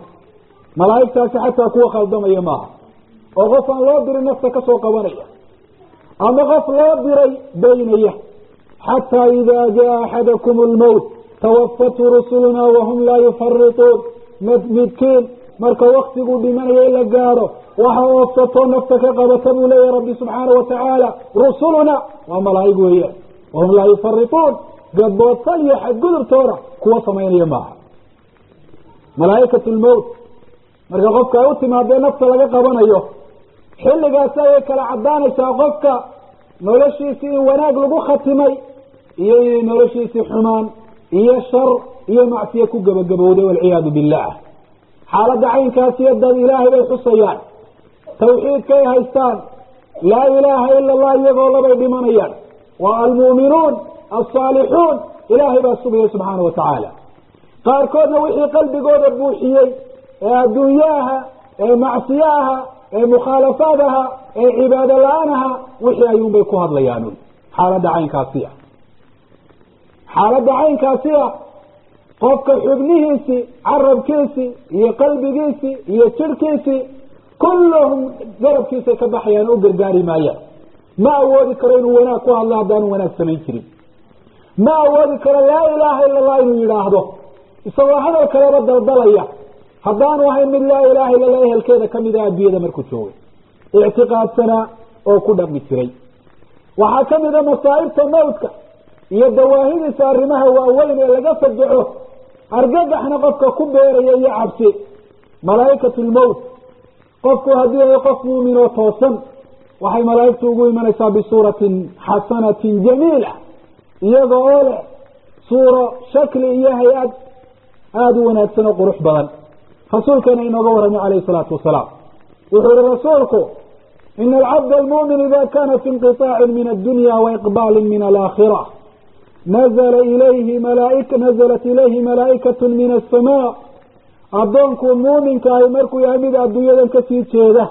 S2: malaa'igtaasi xataa kuwa khaldamaya maaha oo qof aan loo dirin nafta ka soo qabanaya ama qof loo diray baynaya xataa idaa jaa axadakum lmowt tawafatu rusuluna wahum laa yufarituun midkiin marka waktiguu dhimanaya in la gaadho waxa oofsatoo nafta ka qabata buu leeyahy rabbi subxaana wa tacaala rusuluna waa malaa'ig weeyaan wahum laa yufarituun gadboodsan iyo xadgudubtooda kuwa samaynaya maaha malaa'ikat lmowt marka qofka ay u timaadee nafta laga qabanayo xilligaasi ayay kala caddaanaysaa qofka noloshiisii in wanaag lagu khatimay iyo inay noloshiisii xumaan iyo shar iyo macsiye ku gebagabowday walciyaadu billah xaaladda caynkaasiyo dad ilaahay bay xusayaan tawxiidkay haystaan laa ilaaha ila allah iyagoo labay dhimanayaan waa almu'minuun alsaalixuun ilaahay baa sugaya subxaana wa tacaala qaarkoodna wixii qalbigooda buuxiyey ee adduunyaha ee macsiyaha ee mukhaalafaadaha ee cibaado la-aanaha wixii ayuunbay ku hadlayaan xaaladda caynkaasi ah xaaladda caynkaasi ah qofka xubnihiisii carabkiisii iyo qalbigiisii iyo jirhkiisii kulluhum garabkiisay ka baxayaan o u gargaari maayaan ma awoodi karo inuu wanaag ku hadlo haddaanu wanaag samayn jirin ma awoodi karo laa ilaaha ila allah inuu yidhaahdo isagoo hadal kaleba daldalaya haddaanu ahayn mid laa ilaaha illa allah ehelkeeda kamid ah adduunyada markuu joogay ictiqaadsanaa oo ku dhaqmi jiray waxaa kamid a masaa'ibta mawdka iyo dawaahidiisa arrimaha waaweyn ee laga fajaco argagaxna qofka ku beeraya iyo cabsi malaa'ikat lmowt qofku haddii ay qof muumin oo toosan waxay malaa'igtu ugu imanaysaa bisuuratin xasanatin jamiila iyaga oo leh suuro shakli iyo hay-ad aada u wanaagsan oo qurux badan rasuulkeena inooga warramay calayhi salaatu wasalaam wuxuu yihi rasuulku ina alcabda almu'min ida kana fi inqiطaacin min addunya waiqbaalin min alaakhira nazla ilayhi malaaika nazalat ilayhi malaa'ikatu min asamaa addoonku muuminka ahi markuu yahay mid adduunyadan kasii jeeda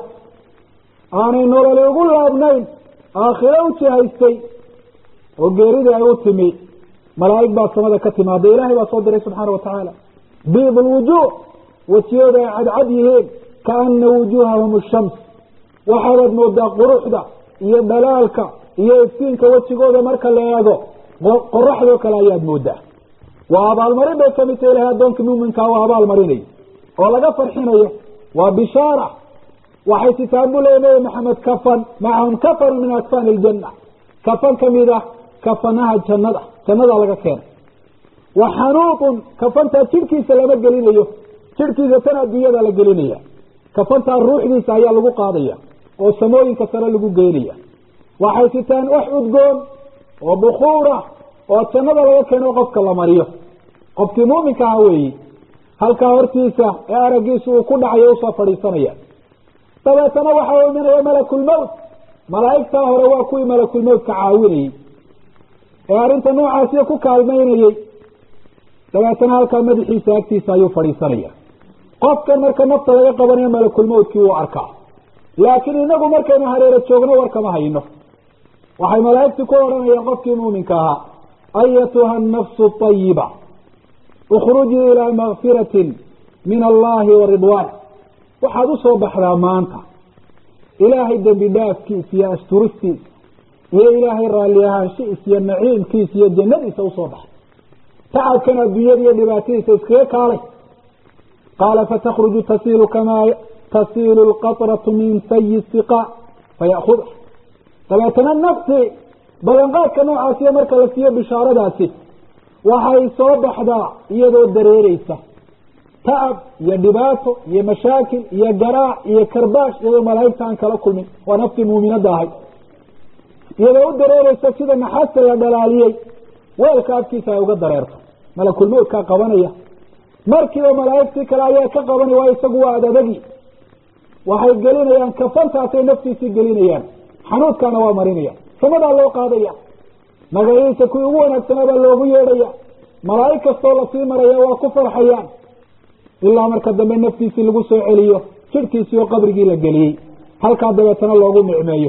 S2: aanay nololi ugu laabnayn aakhiro u jihaystay oo geeridii ay u timi malaa'ig baa samada ka timaada ilaahay baa soo diray subxaana wa tacaala biid lwujuuh wejiyooda ay cadcad yihiin kaana wujuuhahum shams waxaadaad moodaa quruxda iyo dhalaalka iyo iftiinka wejigooda marka la eego qoraxdoo kale ayaad moodaa waa abaalmarin bay kamid tahay ilahay addoonkii muuminkaa waa abaalmarinayo oo laga farxinayo waa bishaara waxay sitaan buu leeya nabi maxamed kafan macahum kafan min akfani iljanna kafan kamid ah kafanaha jannada jannadaa laga keenay wa xanuutun kafantaa jidhkiisa lama gelinayo jidhkiisa tan adduunyada la gelinaya kafantaa ruuxdiisa ayaa lagu qaadaya oo samooyinka sare lagu geynaya waxay sitaan wax udgoon oo bukuura oo jannada laga keeno qofka la mariyo qofkii muuminka aha weeyi halkaa hortiisa ee araggiisa uu ku dhacayo usoo fadhiisanaya dabeetana waxaa imanaya malakulmowt malaa'igtaa hore waa kuwii malakulmowtka caawinayey ee arrinta noocaasiya ku kaalmaynayey dabeetana halkaa madaxiisa agtiisa ayuu fadhiisanaya qofkan marka nafta laga qabanayo malakulmowtkii wuu arkaa laakiin inagu markaynu hareero joogno warkama hayno waxay malaa'igtu ku odhanayaan qofkii muuminka ahaa ayatuha annafsu ayiba ukhrujii ilaa makfiratin min allahi wa ridwaan waxaad usoo baxdaa maanta ilaahay dembi dhaafkiisa iyo asturistiisa iyo ilaahay raalli ahaanshihiisa iyo naciimkiisa iyo jannadiisa usoo baxda tacabkan adduunyada iyo dhibaatadiisa iskaga kaalay qaala fatakruju tasiilu kamaa tasiilu lqatratu min sayi siqa fayakuda dabeetana naftii ballanqaadka noocaasiyo marka la siiyo bishaaradaasi waxay soo baxdaa iyadoo dareereysa tacab iyo dhibaato iyo mashaakil iyo garaac iyo karbaash iyadoo malaa'igta aan kala kulmin waa naftii muuminadda ahay iyadoo u dareereysa sida naxaasta la dhalaaliyey weelka afkiisa ay uga dareerto malakulmowdkaa qabanaya markiiba malaa'igtii kale ayaa ka qabanaya waa isagu waa adadagii waxay gelinayaan kafantaasay naftiisii gelinayaan xanuudkaana waa marinaya samadaa loo qaadaya magaciisa kuwii ugu wanaagsanaa baa loogu yeedhaya malaa'ig kastoo lasii maraya waa ku farxayaan ilaa marka dambe naftiisii lagu soo celiyo jidhkiisii oo qabrigii la geliyey halkaa dabeetana loogu nicmeeyo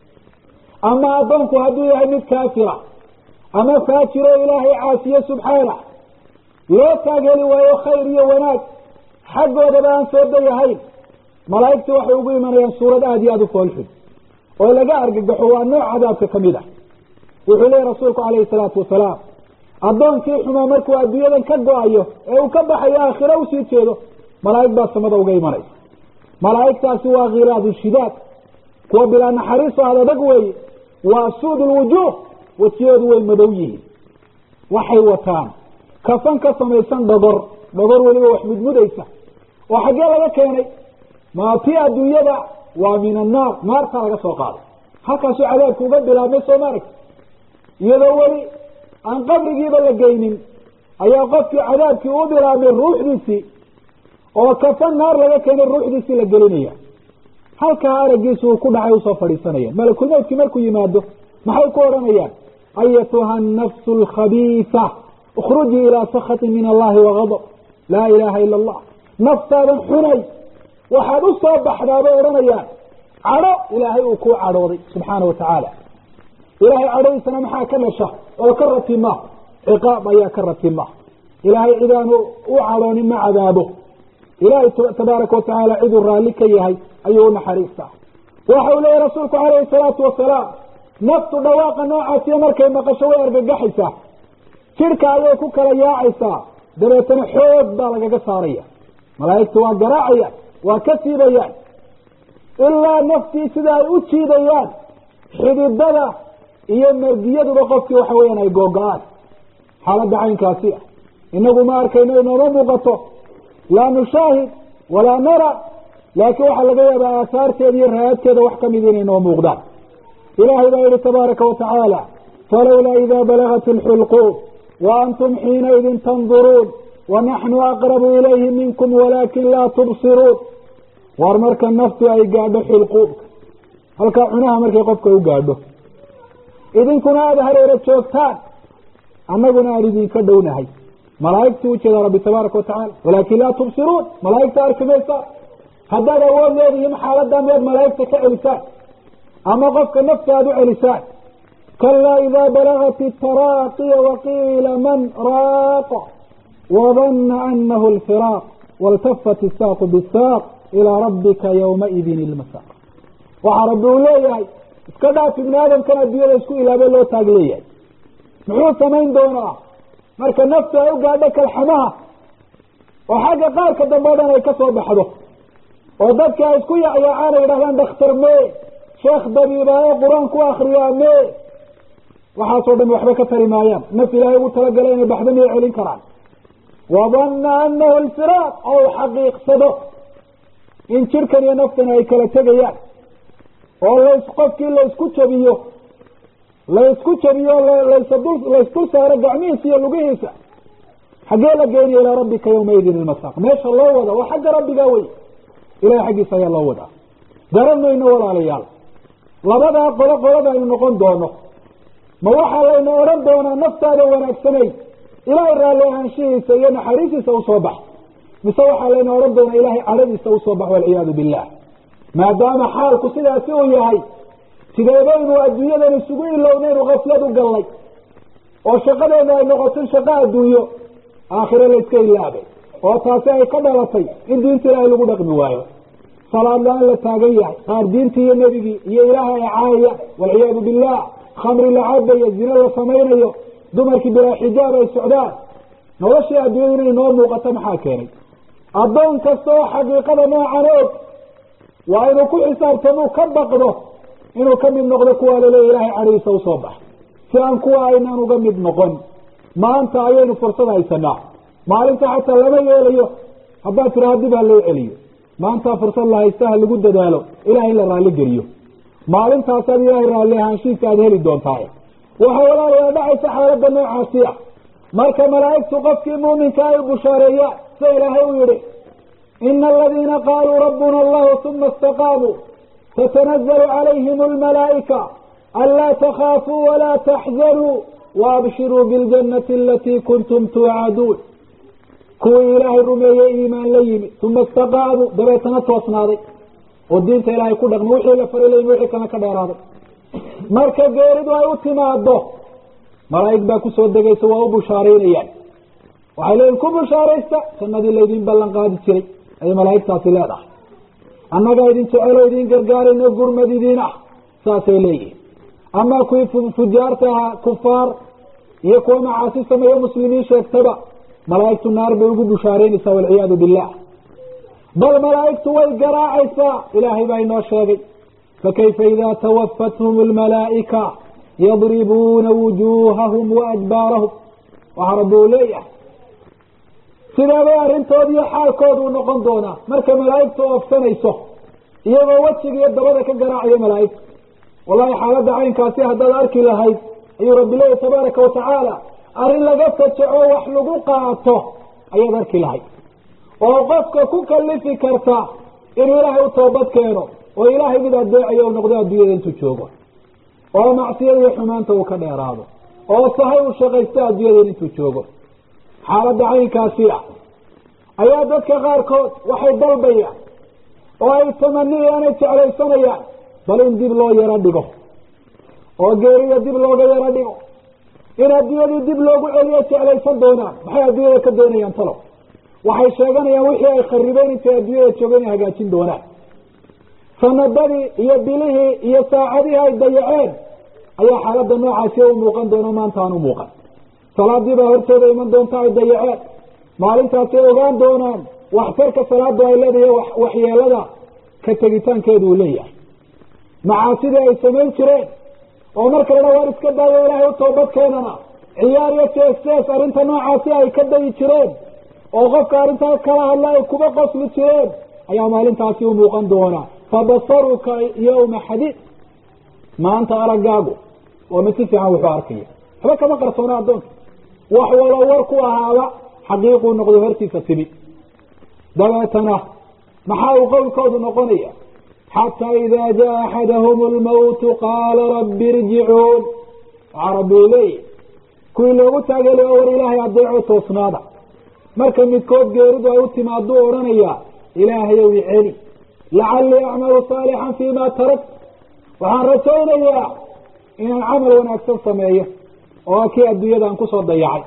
S2: ama addoonku hadduu yahay mid kaafira ama faajiro ilaahay caasiye subxaana loo taagheli waayo khayr iyo wanaag xaggoodaba aan soo dayahayn malaa'igtii waxay ugu imanayaan suurad aada iyo aada u foolxun oo laga argagaxo waa nooc cadaabka ka mid ah wuxuu leeyahy rasuulku calayhi salaatu wasalaam addoonkii xumaa markuu adduunyadan ka go-ayo ee uu ka baxayo aakhiro usii jeedo malaa'ig baa samada uga imanaysa malaa'igtaasi waa khilaadu shidaad kuwa bilaa naxariiso adadag weeye waa suud lwujuuh wejiyoodu way madow yihiin waxay wataan kafan ka samaysan dhogor dhogor weliba wax mudmudaysa oo xaggee laga keenay maatii adduunyada waa min annaar naartaa laga soo qaaday halkaasuu cadaabka uga bilaabmay soo maaragta iyadoo weli aan qabrigiiba la geynin ayaa qofkii cadaabkii u bilaabmay ruuxdiisii oo kafan naar laga keenay ruuxdiisii la gelinaya halkaa aragiisu uu ku dhacay usoo fadhiisanaya malakulmowtkii markuu yimaado maxay ku odhanayaan ayatuha annafsu alkhabiisa ukhrujii ilaa sakhatin min allahi wagadab laa ilaaha ila allah naftaadan xunay waxaad u soo baxdaa bay odhanayaan cadho ilaahay uu kuu cadhooday subxaana wa tacaala ilaahay cadhadiisana maxaa ka dhasha oo ka ratima ciqaab ayaa ka ratima ilaahay cidaanu u cadhoonin ma cadaabo ilaahay tabaaraka watacaala ciduu raalli ka yahay ayuu u naxariistaa waxa uu leeyahy rasuulku calayhi salaatu wasalaam naftu dhawaaqa noocaasiyo markay maqasho way argagaxaysaa jidhka ayay ku kala yaacaysaa dabeetana xoog baa lagaga saaraya malaa'igtu waa garaacayaan waa ka siibayaan ilaa naftii sida ay u jiidayaan xididada iyo mergiyaduba qofkii waxa weeyaan ay googo-aan xaaladda caynkaasi ah inagu ma arkayno inooma muuqato laa nushaahid walaa nara laakiin waxaa laga yaabaa aahaarteeda iyo raadteeda wax kamid inay noo muuqdaan ilahay baa yihi tabaaraka watacaala falawlaa idaa balagat alxulquum wa antum xiinaidin tanduruun wanaxnu aqrabu ilayhi minkum walaakin laa tubsiruun war marka naftu ay gaadho xilquubka halkaa cunaha markay qofka u gaadho idinkuna aada hareero joogtaan annaguna aan idinka dhownahay malaa'igtu ujeedaa rabbi tabaaraka watacaala walaakin laa tubsiruun malaa'igta arki maysaa haddaad awood leedihiin xaaladdaa miyaad malaa'igta ka celisaan ama qofka nafta aada u celisaan kalaa idaa balagat itaraaqiya waqiila man raaqa wadana anahu alfiraaq waltafat isaaqu bisaaq ilaa rabbika yawmaidin ilmasaaq waxaa rabbi uu leeyahay iska dhaaf ibni aadamkan adduunyada isku ilaabay loo taag leeyahay muxuu samayn doonaa marka naftu ay u gaadho kalxamaha oo xagga qaarka dambe o dhan ay ka soo baxdo oo dadka ay isku yacyaacaan ay yidhahdaan dhakhtar mee sheekh dabiibaaye qur-aan ku akriyaa mee waxaasoo dhan waxba ka tari maayaan naf ilaahay ugu talagalay inay baxdo miyay celin karaan wadanna anahu alfiraaq oo u xaqiiqsado in jirkan iyo naftani ay kala tegayaan oo las qofkii laysku jabiyo laysku jabiyo lasdul laysdul saaro gacmihiisa iyo lugihiisa xaggee la geenaya ilaa rabbika yawmaidin ilmasaaq meesha loo wada waa xagga rabbigaa wey ilahay xaggiisa ayaa loo wadaa garan mayno walaalayaal labadaa qolo qolada aynu noqon doono ma waxaa layna odhan doonaa naftaada wanaagsanay ilaahay raalli ahaanshihiisa iyo naxariistiisa usoo bax mise waxaa layna odhan doonaa ilaahay cadhadiisa usoo bax walciyaadu billah maadaama xaalku sidaasi uu yahay sideebaynu adduunyadan isugu ilownaynu kaflad u gallay oo shaqadeenu ay noqoto shaqo adduunyo aakhire layska ilaabay oo taasi ay ka dhalatay in diinta ilaahay lagu dhaqmi waayo salaad la-aan la taagan yahay qaar diintii iyo nebigii iyo ilaahay ay caayaya walciyaadu billah khamri la cabayo zine la samaynayo dumarkii bilaa xijaab ay socdaan noloshii adduunyadu inay noo muuqato maxaa keenay addoon kasta oo xaqiiqada noocan og waa inuu ku xisaabtamuu ka baqdo inuu ka mid noqdo kuwaa laleeya ilaahay cadhiisa usoo bax si aan kuwa aynaan uga mid noqon maanta ayaynu fursad haysanaa maalinta xataa lama yeelayo haddaad tiraha dib ha loo celiyo maanta fursad la haysta ha lagu dadaalo ilahay in la raalli geliyo maalintaasaad ilaahay raalli ahaanshiisa aada heli doontaa waxaa walaalayaa dhacaysa xaaladda noocaasi ah marka malaa'igtu qofkii muuminka ay bushaareeyaan sida ilaahay u yihi ina aladiina qaaluu rabbuna allahu uma istaqaamuu tatanazlu calayhim almalaa'ika anlaa takhaafuu walaa taxzanuu waabshiruu biاljanati alatii kuntum tuucaduun kuwii ilaahay rumeeyey iimaan la yimi uma istaqaamuu dabeetana toosnaaday oo diinta ilaahay ku dhaqma wixii la faray layimin wixii kale ka dheeraaday marka geeridu ay u timaado malaa'ig baa kusoo degaysa waa u bushaaraynayaan waxay leeyihin ku bushaaraysta jannadii laydin ballan qaadi jiray ayay malaa'igtaasi leedahay annagaa idin jecelo idin gargaarayno gurmad idiin ah saasay leeyihin ama kuwii fujaarta ahaa kufaar iyo kuwa macaasi sameeye muslimiin sheegtaba malaa'igtu naar bay ugu bushaaraynaysaa walciyaadu billah bal malaa'igtu way garaacaysaa ilaahay baa inoo sheegay fakayfa idaa tawafathum almalaa'ika yadribuuna wujuuhahum waadbaarahum waxaa rabbi uu leeyahay sideebay arrintood iyo xaalkooda u noqon doonaa markay malaa'igtu oofsanayso iyagoo wejiga iyo dabada ka garaacaya malaa'igta wallahi xaaladda caynkaasi haddaad arki lahayd ayuu rabbi leeyahy tabaaraka watacaala arrin laga fajaco wax lagu qaato ayaad arki lahayd oo qofka ku kalifi karta inuu ilaahay u toobad keeno oo ilaahay mid adeecayo u noqdo adduunyada intuu joogo oo macsiyada iyo xumaanta uu ka dheeraado oo sahay uu shaqaysto adduunyada intuu joogo xaaladda caynkaasi ah ayaa dadka qaarkood waxay dalbayaan oo ay tamaniyaan ay jeclaysanayaan bal in dib loo yaro dhigo oo geerida dib looga yaro dhigo in adduunyadii dib loogu celiyo jeclaysan doonaan maxay adduunyada ka doonayaan talow waxay sheeganayaan wixii ay kharibeen intay adduunyada joogeen ay hagaajin doonaan sanadadii iyo bilihii iyo saacadihii ay dayaceen ayaa xaaladda noocaasi u muuqan doono maanta aan u muuqan salaadii baa hortooda iman doonta ay dayaceen maalintaasay ogaan doonaan waxtarka salaadu ay leedahay waxyeelada ka tegitaankeedu uu leeyahay macaasidii ay samayn jireen oo marka la dha waar iska daayo ilaahay u toobad keenana ciyaar iyo jees jees arrinta noocaasi ay ka dayi jireen oo qofka arrintaa kala hadla ay kuba qosli jireen ayaa maalintaasi u muuqan doonaa fabasaruka yawma xadiid maanta araggaagu waa mid si fiican wuxuu arkaya waxba kama qarsoona addoonka wax walo war ku ahaaba xaqiiquu noqdo hortiisa timi dabeetana maxaa uu qowlkoodu noqonaya xataa idaa jaa axadahum lmawtu qaala rabbi irjicuun waxaa rabbi uu leeyahy kuwii loogu taageli oo war ilaahay adeeco toosnaada marka midkood geeridu ay u timaaduu odhanayaa ilaahayow i celi lacallii acmalu saalixan fii ma tarakt waxaan rajaynayaa inaan camal wanaagsan sameeyo oo kii adduunyada aan kusoo dayacay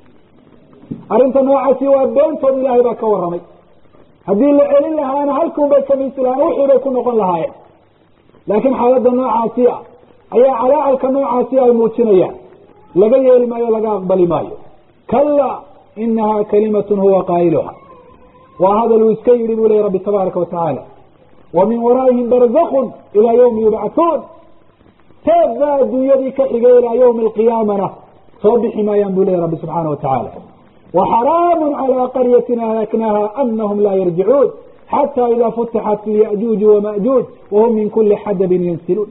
S2: arrinta noocaasi waa beentood ilaahay baa ka warramay haddii la celin lahaana halkuun bay kamiisi lahaan wixii bay ku noqon lahaayeen laakiin xaaladda noocaasi ah ayaa calaacalka noocaasi ay muujinayaan laga yeeli maayo laga aqbali maayo kala inaha kalimatun huwa qaa'iluha waa hadal uu iska yidhi buu leya rabbi tabaaraka watacaala wa min waraa'ihim barzakun ilaa yawmi yubcathuun teed baa adduunyadii ka xigay ilaa yawmi alqiyaamana soo bixi maayaan buu leya rabbi subxaana watacaala waxaraamu calى qaryatin ahlaknaha anahum laa yarjicuun xata ida futixat fi yajuuji wamajuuj wahum min kuli xadabin yansiluun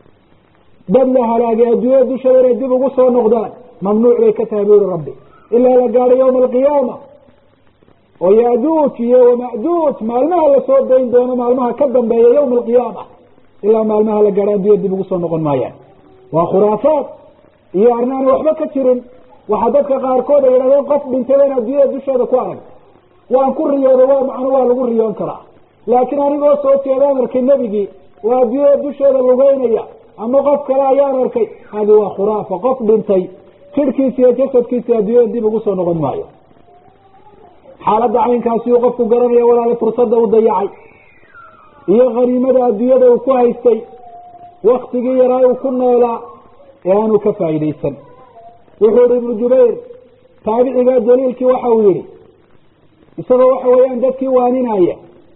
S2: dad la halaagay adduunyada dusheeda inay dib ugu soo noqdaan mamnuuc bay ka tahay bu uri rabbi ilaa la gaadho yawma alqiyaama oo yajuuj iyo wamajuuj maalmaha lasoo dayn doono maalmaha ka dambeeya yawma alqiyaama ilaa maalmaha la gaadho adduunyada dib ugu soo noqon maayaan waa khuraafaad iyo arrin aan waxba ka jirin waxaa dadka qaarkood ay yidhahdeen qof dhintay in adduunyada dusheeda ku arag waan ku riyooda waa macno waa lagu riyoon karaa laakiin anigoo soo jeedaan arkay nebigii waa adduunyada dusheeda lugeynaya ama qof kale ayaan arkay hadi waa khuraafa qof dhintay jidhkiisa iyo jasadkiisa adduunyada dib ugu soo noqon maayo xaaladda caynkaasi uu qofku garanaya walaali fursadda u dayacay iyo khaniimada adduunyada uu ku haystay waktigii yaraa uu ku noolaa ee aanu ka faa'iidaysan wuxuu yihi ibnu jubayr taabiciga daliilkii waxa uu yihi isagoo waxa weeyaan dadkii waaninaya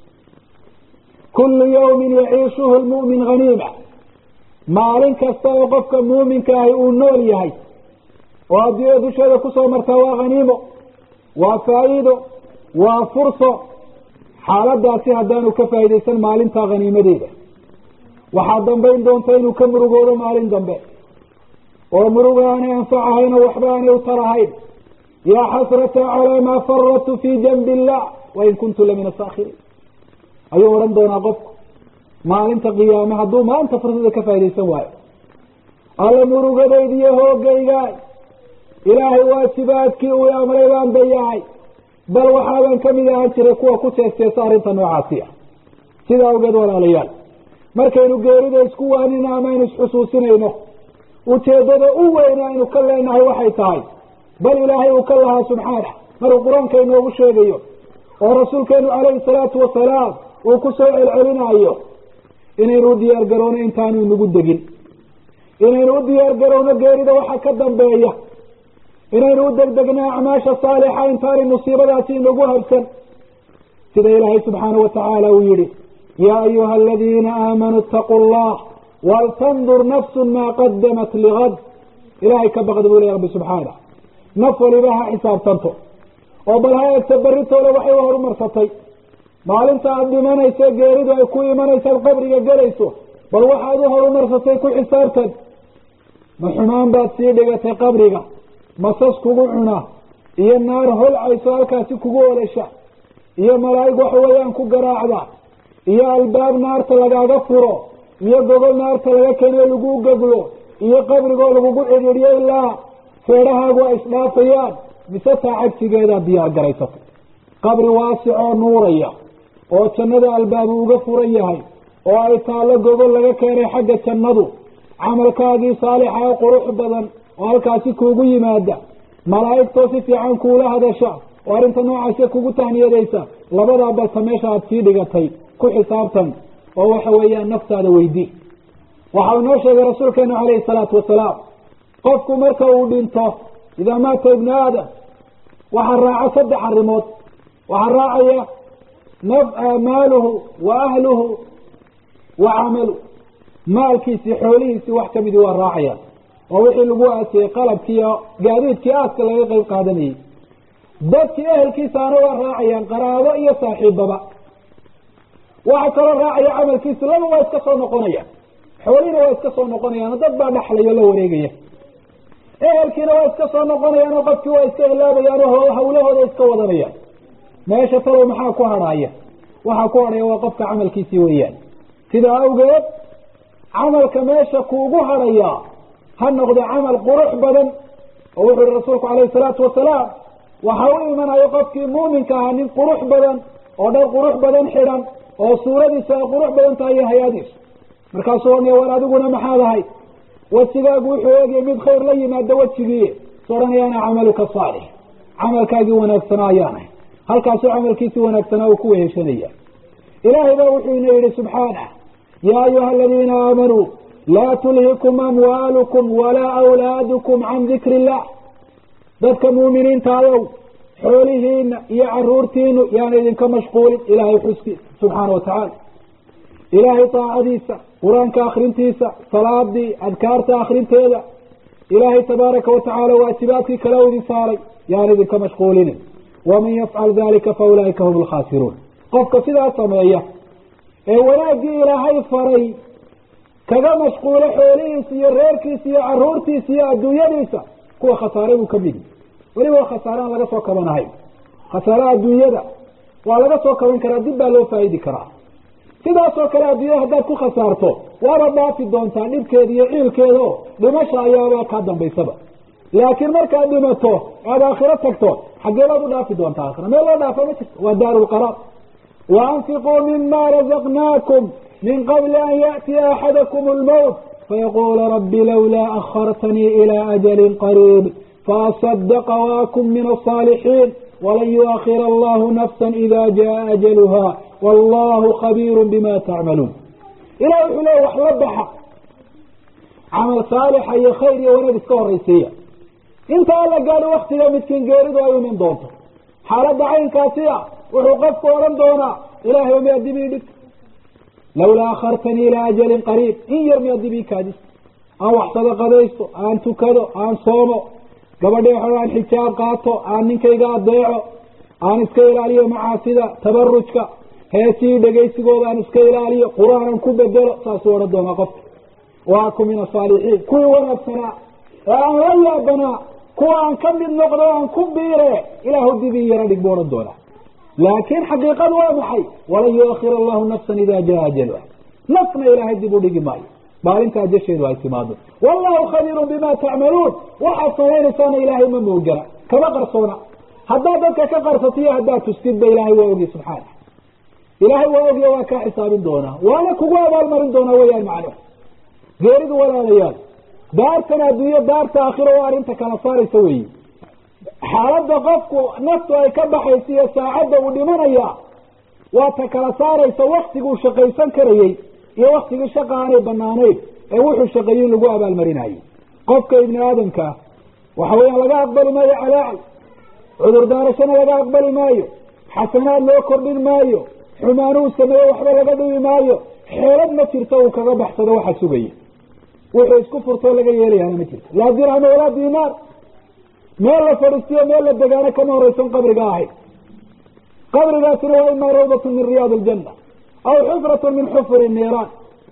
S2: kullu yawmin yaciishuhu lmu'min haniima maalin kasta oo qofka muuminka ahi uu nool yahay oo adduunyada dusheeda kusoo martaa waa haniimo waa faa'iido waa furso xaaladaasi haddaanu ka faa'iidaysan maalintaa haniimadeeda waxaa dambayn doonta inuu ka murugoodo maalin dambe oo muruga aanay anfacahayn oo waxba aanay u tarahayn yaa xasrata calaa maa faradtu fii janbi illah wain kuntu la min asaakhiriin ayuu odhan doonaa qofku maalinta qiyaame hadduu maanta fursada ka faaidaysan waayo alla murugadayda iyo hoogaygaay ilaahay waajibaadkii uu amray baan dayacay bal waxaaban kamid ahaan jiray kuwa ku jeesteesa arrinta noocaasi ah sida awgeed walaalayaal markaynu geerida isku waanina ama aynu isxusuusinayno ujeedada u weyn aynu ka leenahay waxay tahay bal ilaahay uu ka lahaa subxaana maruu qur-aanka inoogu sheegayo oo rasuulkeenu calayhi salaatu wasalaam uu ku soo celcelinayo inaynu u diyaar garowno intaanu inagu degin inaynu u diyaar garowno geerida waxa ka dambeeya inaynu u degdegno acmaasha saalixa intaanay musiibadaasi inagu habsan sida ilaahay subxaanahu watacaala uu yihi yaa ayuha aladiina aamanuu itaquu llah waltandur nafsu maa qadamat ligad ilahay ka baqda buu ley rabbi subxaana naf waliba ha xisaabtanto oo bal ha eegta beritoole waxay u horumarsatay maalinta aada dhimanayso geeridu ay ku imanaysaad qabriga gelayso bal waxaad u horumarsatay ku xisaabtan ma xumaan baad sii dhigatay qabriga masas kugu cuna iyo naar holcayso halkaasi kugu olesha iyo malaa'ig waxa weeyaan ku garaacda iyo albaab naarta lagaaga furo iyo gogol naarta laga keeno lagu goglo iyo qabrigoo lagugu cidhiidhiyo ilaa feedhahaagu ay isdhaafayaan mise taa cagsigeedaad diyaar garaysatay qabri waasicoo nuuraya oo jannada albaabu uga furan yahay oo ay taallo gogol laga keenay xagga jannadu camalkaagii saalixa ee qurux badan oo halkaasi kuugu yimaada malaa'igtoo si fiican kuula hadasha oo arrinta noocaase kugu tahniyadaysa labadaa balse meesha aada sii dhigatay ku xisaabtan oo waxa weeyaan naftaada weydii waxa uu noo sheegay rasuulkeenu calayhi salaatu wasalaam qofku marka uu dhinto idaa maata ibnu aadam waxaa raaca saddex arrimood waxaa raacaya maaluhu wa ahluhu wa camalu maalkiisii xoolihiisii wax kamidii waa raacayaan oo wixii lagu aasiyey qalabkiiyo gaadiidkii aaska laga qeyb qaadanayay dadkii ehelkiisaana waa raacayaan qaraabo iyo saaxiibaba waxa kaloo raacaya camalkiisi laba waa iska soo noqonayaan xoolihiina waa iska soo noqonayaan dad baa dhexlayo la wareegaya ehelkiina waa iska soo noqonayaan oo qofkii waa iska ilaabayaan oo hawlahooda iska wadanayaan meesha talow maxaa ku hadhaaya waxaa ku hadhaya waa qofka camalkiisii weeyaan sidaa awgeed camalka meesha kuugu hadhayaa ha noqdo camal qurux badan oo wuxuu yihi rasuulku calayhi salaatu wasalaam waxa u imanayo qofkii muuminka ahaa nin qurux badan oo dhar qurux badan xidhan oo suuradiisu ay qurux badan tahay iyo hay-adiisu markaasuu ohanaya war adiguna maxaad ahay wejigaagu wuxuu eegaya mid khayr la yimaado wejigii su odhanaya ana camaluka saalix camalkaagii wanaagsanaa ayaanahay halkaasuu camalkiisii wanaagsanaa uu ku weheshanaya ilaahay baa wuxuu ina yihi subxaanah yaa ayuha aladiina aamanuu laa tulhikum amwaalukum walaa awlaadukum can dikri illah dadka muuminiinta ayow xoolihiina iyo caruurtiinu yaana idinka mashquulin ilaahay xuskiisa subxaana watacaala ilaahay daacadiisa qur-aanka akrintiisa salaadii adkaarta akrinteeda ilaahay tabaaraka watacaala waajibaadkii kale u idin saaray yaan idinka mashquulinin waman yafcal dalika fa ulaa'ika hum alkhaasiruun qofka sidaa sameeya ee wanaaggii ilaahay faray kaga mashquulo xoolihiisa iyo reerkiisa iyo caruurtiisa iyo adduunyadiisa kuwa khasaare buu kamid yahi weliba waa khasaare aan laga soo kabanahayn khasaaraha adduunyada waa laga soo kaban karaa dib baa loo faa'idi karaa sidaasoo kale adduunyada haddaad ku khasaarto waaba dhaafi doontaa dhibkeeda iyo ciilkeeda oo dhimasha ayaaba kaa dambaysaba laakiin markaad dhimato aad aakhiro tagto xaggee baad u dhaafi doontaa aakhira meel loo dhaafa ma jirto waa daaru lqaraar wa anfiquu mima razaqnaakum min qabli an yaأtiya axadakum اlmowt fayaqula rabi lawlaa akhartanii ilى ajali qariib faasadaqa waakun min aلصaalixiin walan yuakhir allahu nafsa ida jaءa ajaluha wallahu khabiiru bima tacmaluun ilah wuxuu leeya wax la baxa camal saalixa iyo khayr iyo wanaag iska horaysiiya inta alla gaadho waktiga midkiin geeridu ay iman doonto xaaladda caynkaasi a wuxuu qofku odhan doonaa ilahay o miyaa dib ii dhig lawlaa akhartanii ilaa ajalin qariib in yar miyaa dib ii kaadis aan wax sadaqadaysto aan tukado aan soomo gabadhi waxa aan xijaab qaato aan ninkayga adeeco aan iska ilaaliyo macaasida tabarujka heesihii dhegaysigooda aan iska ilaaliyo qur-aanan ku bedelo saasuu odhan doonaa qofka waaku min asaalixiin kuwii wanaagsanaa ee aan la yaabanaa kuwa aan ka mid noqdo aan ku biire ilaahu dibii yaro dhig buu odhan doonaa laakiin xaqiiqadu waa maxay walan yuakhir allahu nafsan ida jaa ajaluha nafna ilaahay dib u dhigi maayo maalinta ajasheedu ay timaado wallahu khabiirun bima tacmaluun waxaad samaynaysaana ilaahay ma moogana kama qarsoona haddaad dadka ka qarsato iyo haddaad tustidba ilaahay waa ogi subxaana ilaahay waa ogya waa kaa xisaabin doonaa waana kugu abaalmarin doonaa weyaan macnuhu geeridu walaalayaal daartan adduunyo daarta aakhiro oo arrinta kala saaraysa weyi xaaladda qofku naftu ay ka baxaysa iyo saacadda uu dhimanaya waa ta kala saaraysa waktiguu shaqaysan karayey iyo waktigii shaqa aanay banaanayn ee wuxuu shaqeeyey in lagu abaalmarinayo qofka ibni aadamka ah waxa weeyaan laga aqbali maayo calaacal cudur daarashana laga aqbali maayo xasanaad loo kordhin maayo xumaanuu sameeye waxba laga dhibi maayo xeelad ma jirto uu kaga baxsado waxa sugaya wuxuu isku furtoo laga yeelayaana ma jirto laa dirham walaa dinaar meel la fadhiistiyo meel la degaano kama horeysan qabriga ahayd qabrigaasina waa imaa rawdatun min riyaad aljanna aw xufratun min xufuri niiraan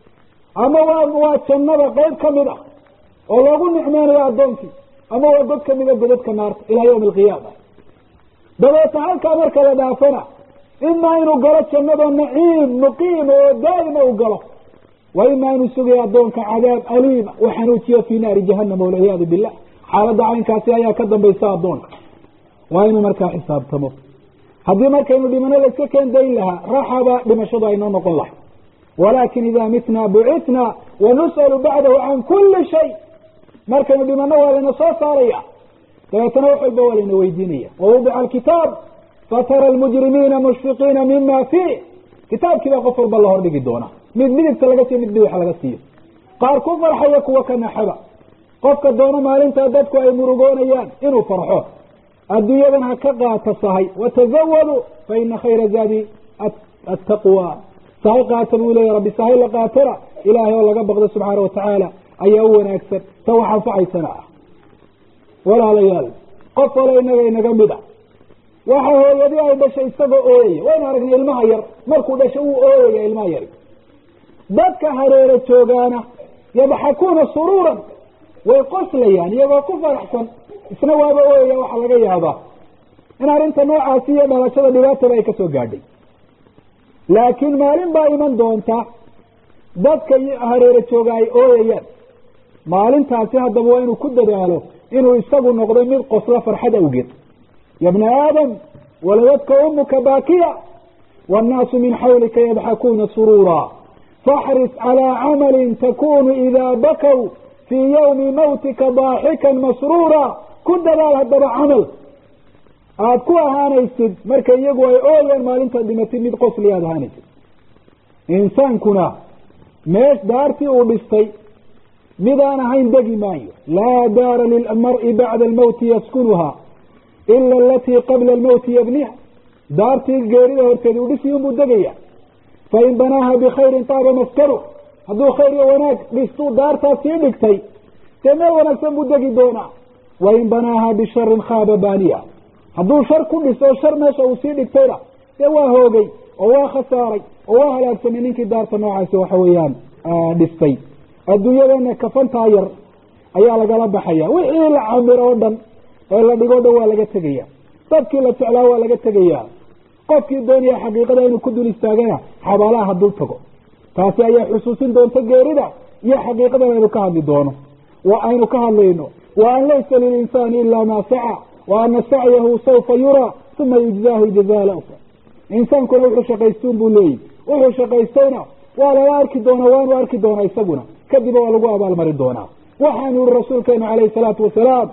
S2: ama waa waa jannada qeyb kamid ah oo loogu nicmeynayo addoonkii ama waa god kamida godadka naarta ilaa yawmi alqiyaama dabeeta halkaa marka la dhaafana imaa inuu galo jannada naciim muqiim oo daa'ima u galo wa imaa inuu sugayo addoonka cadaab aliima u xanuujiyo fii naari jahanama walciyaadu billah xaaladda caynkaasi ayaa ka dambaysa addoonka waa inuu markaa xisaabtamo haddii markaynu dhimano layska keen dayn lahaa raxaba dhimashadu aynoo noqon lahay walaakin idaa mitnaa bucitna wanus'alu bacdahu can kuli shay markaynu dhimano waa layna soo saaraya dabeetana wax walba waa layna weydiinaya wawudica alkitaab fatara almujrimiina mushfiqiina mima fiih kitaabkii baa qof walba la hordhigi doonaa mid midigta laga siiyo mid bidixa laga siiyo qaar ku farxaya kuwa ka naxaba qofka doono maalintaa dadku ay murugoonayaan inuu farxo adduunyadan ha ka qaata sahay watazawadu fa ina khayra zaadi attaqwa sahay qaata buu leeya rabbi sahay la qaatana ilaahay oo laga baqdo subxaana watacaala ayaa u wanaagsan ta wax anfacaysana ah walaalayaal qof walo inaga inaga mid a waxa hooyadii ay dhashay isagoo ooyaya waynu aragnay ilmaha yar markuu dhashay uu ooyaya ilmaha yari dadka hareero joogaana yadxakuuna suruuran way qoslayaan iyagoo ku faraxsan isna waaba ooyaya waxaa laga yaabaa in arrinta noocaasi iyo dhalashada dhibaataba ay kasoo gaadhay laakiin maalin baa iman doonta dadka hareero jooga ay ooyayaan maalintaasi haddaba waa inuu ku dadaalo inuu isagu noqdo mid qoslo farxad awgeed ya bna aadam waladadka umuka baakiya wannaasu min xawlika yadxakuuna suruura faxris calىa camalin takunu idaa bakaw fii yawmi mawtika daaxikan masruura ku dadaal haddaba camal aada ku ahaanaysid marka iyagu ay ooyaan maalintaad dhimatid mid qosli aada ahaanaysid insaankuna meesh daartii uu dhistay midaan ahayn degi maayo laa daara lilmari bacda almawti yaskunuha ila alatii qabla almawti yabniha daartii geerida horteed uu dhisi unbuu degaya fain banaaha bikhayrin taaba maskanu hadduu khayr iyo wanaag dhistuu daartaas sii dhigtay dee meel wanaagsan buu degi doonaa wain banaaha bisharin khaaba baaniya hadduu shar ku dhiso shar meesha uu sii dhigtayna dee waa hoogay oo waa khasaaray oo waa halaagsamay ninkii daarta noocaasi waxa weeyaan dhistay adduunyadana kafantaa yar ayaa lagala baxaya wixii la camiro oo dhan ee la dhigo dhan waa laga tegaya dadkii la jeclaa waa laga tegaya qofkii doonaya xaqiiqada inuu ku dul istaagana xabaalaha haduu tago taasi ayaa xusuusin doonta geerida iyo xaqiiqadan aynu ka hadli doono wa aynu ka hadlayno wa an laysa lilinsaani ila maa saca wa ana sacyahu saufa yuraa uma yujzaahu ljazaa lawfa insaankuna wuxuu shaqaystuun buu leeyihi wuxuu shaqaystayna waa lala arki doonaa waanu arki doonaa isaguna kadib waa lagu abaalmari doonaa waxaanu yihi rasuulkeenu calayhi salaatu wasalaam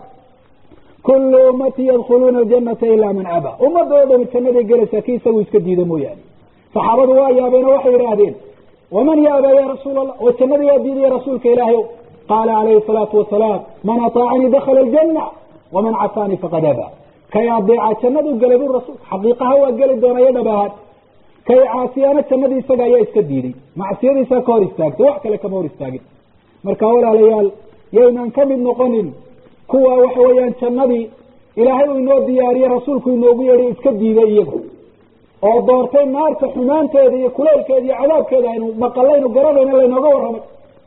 S2: kullu ummatii yadkhuluuna aljanata ilaa man aba ummadda oo dhami jannaday gelaysaa kii isagu iska diida mooyaane saxaabadu waa yaabeeno waxay yidhaahdeen waman yaaba ya rasuul allah oo jannada yaa diidaya rasuulka ilaahay o qaala calayhi salaatu wasalaam man ataacanii dakhala aljanna waman casaanii faqad aba kay adeeca jannadu gelay bu rasuul xaqiiqaha waa geli doona iyo dhab ahaan kay caasiyaana jannadii isaga ayaa iska diiday macsiyadiisaa ka hor istaagtay wax kale kama hor istaagin marka walaalayaal yaynaan ka mid noqonin kuwa waxa weeyaan jannadii ilaahay uu inoo diyaariye rasuulku inoogu yeedhay iska diiday iyagu oo doortay naarta xumaanteeda iyo kuleylkeeda iyo cadaabkeeda aynu maqalaynu garanayna laynooga warramay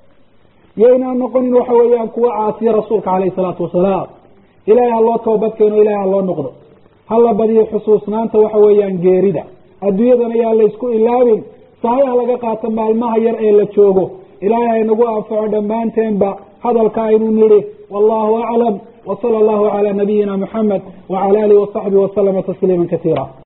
S2: yaynaan noqonin waxa weeyaan kuwa caasiya rasuulka calayhi salaatu wasalaam ilaahay ha loo toobadkeeno ilahay ha loo noqdo ha la badiyo xusuusnaanta waxa weeyaan geerida adduunyadan ayaa laysku ilaabin sahayaha laga qaato maalmaha yar ee la joogo ilaahay haynagu anfaco dhammaanteenba hadalka aynu nidhi wallahu aclam wsala allahu cala nabiyina muxamed wacala alihi wasaxbihi wasalama tasliima kasiira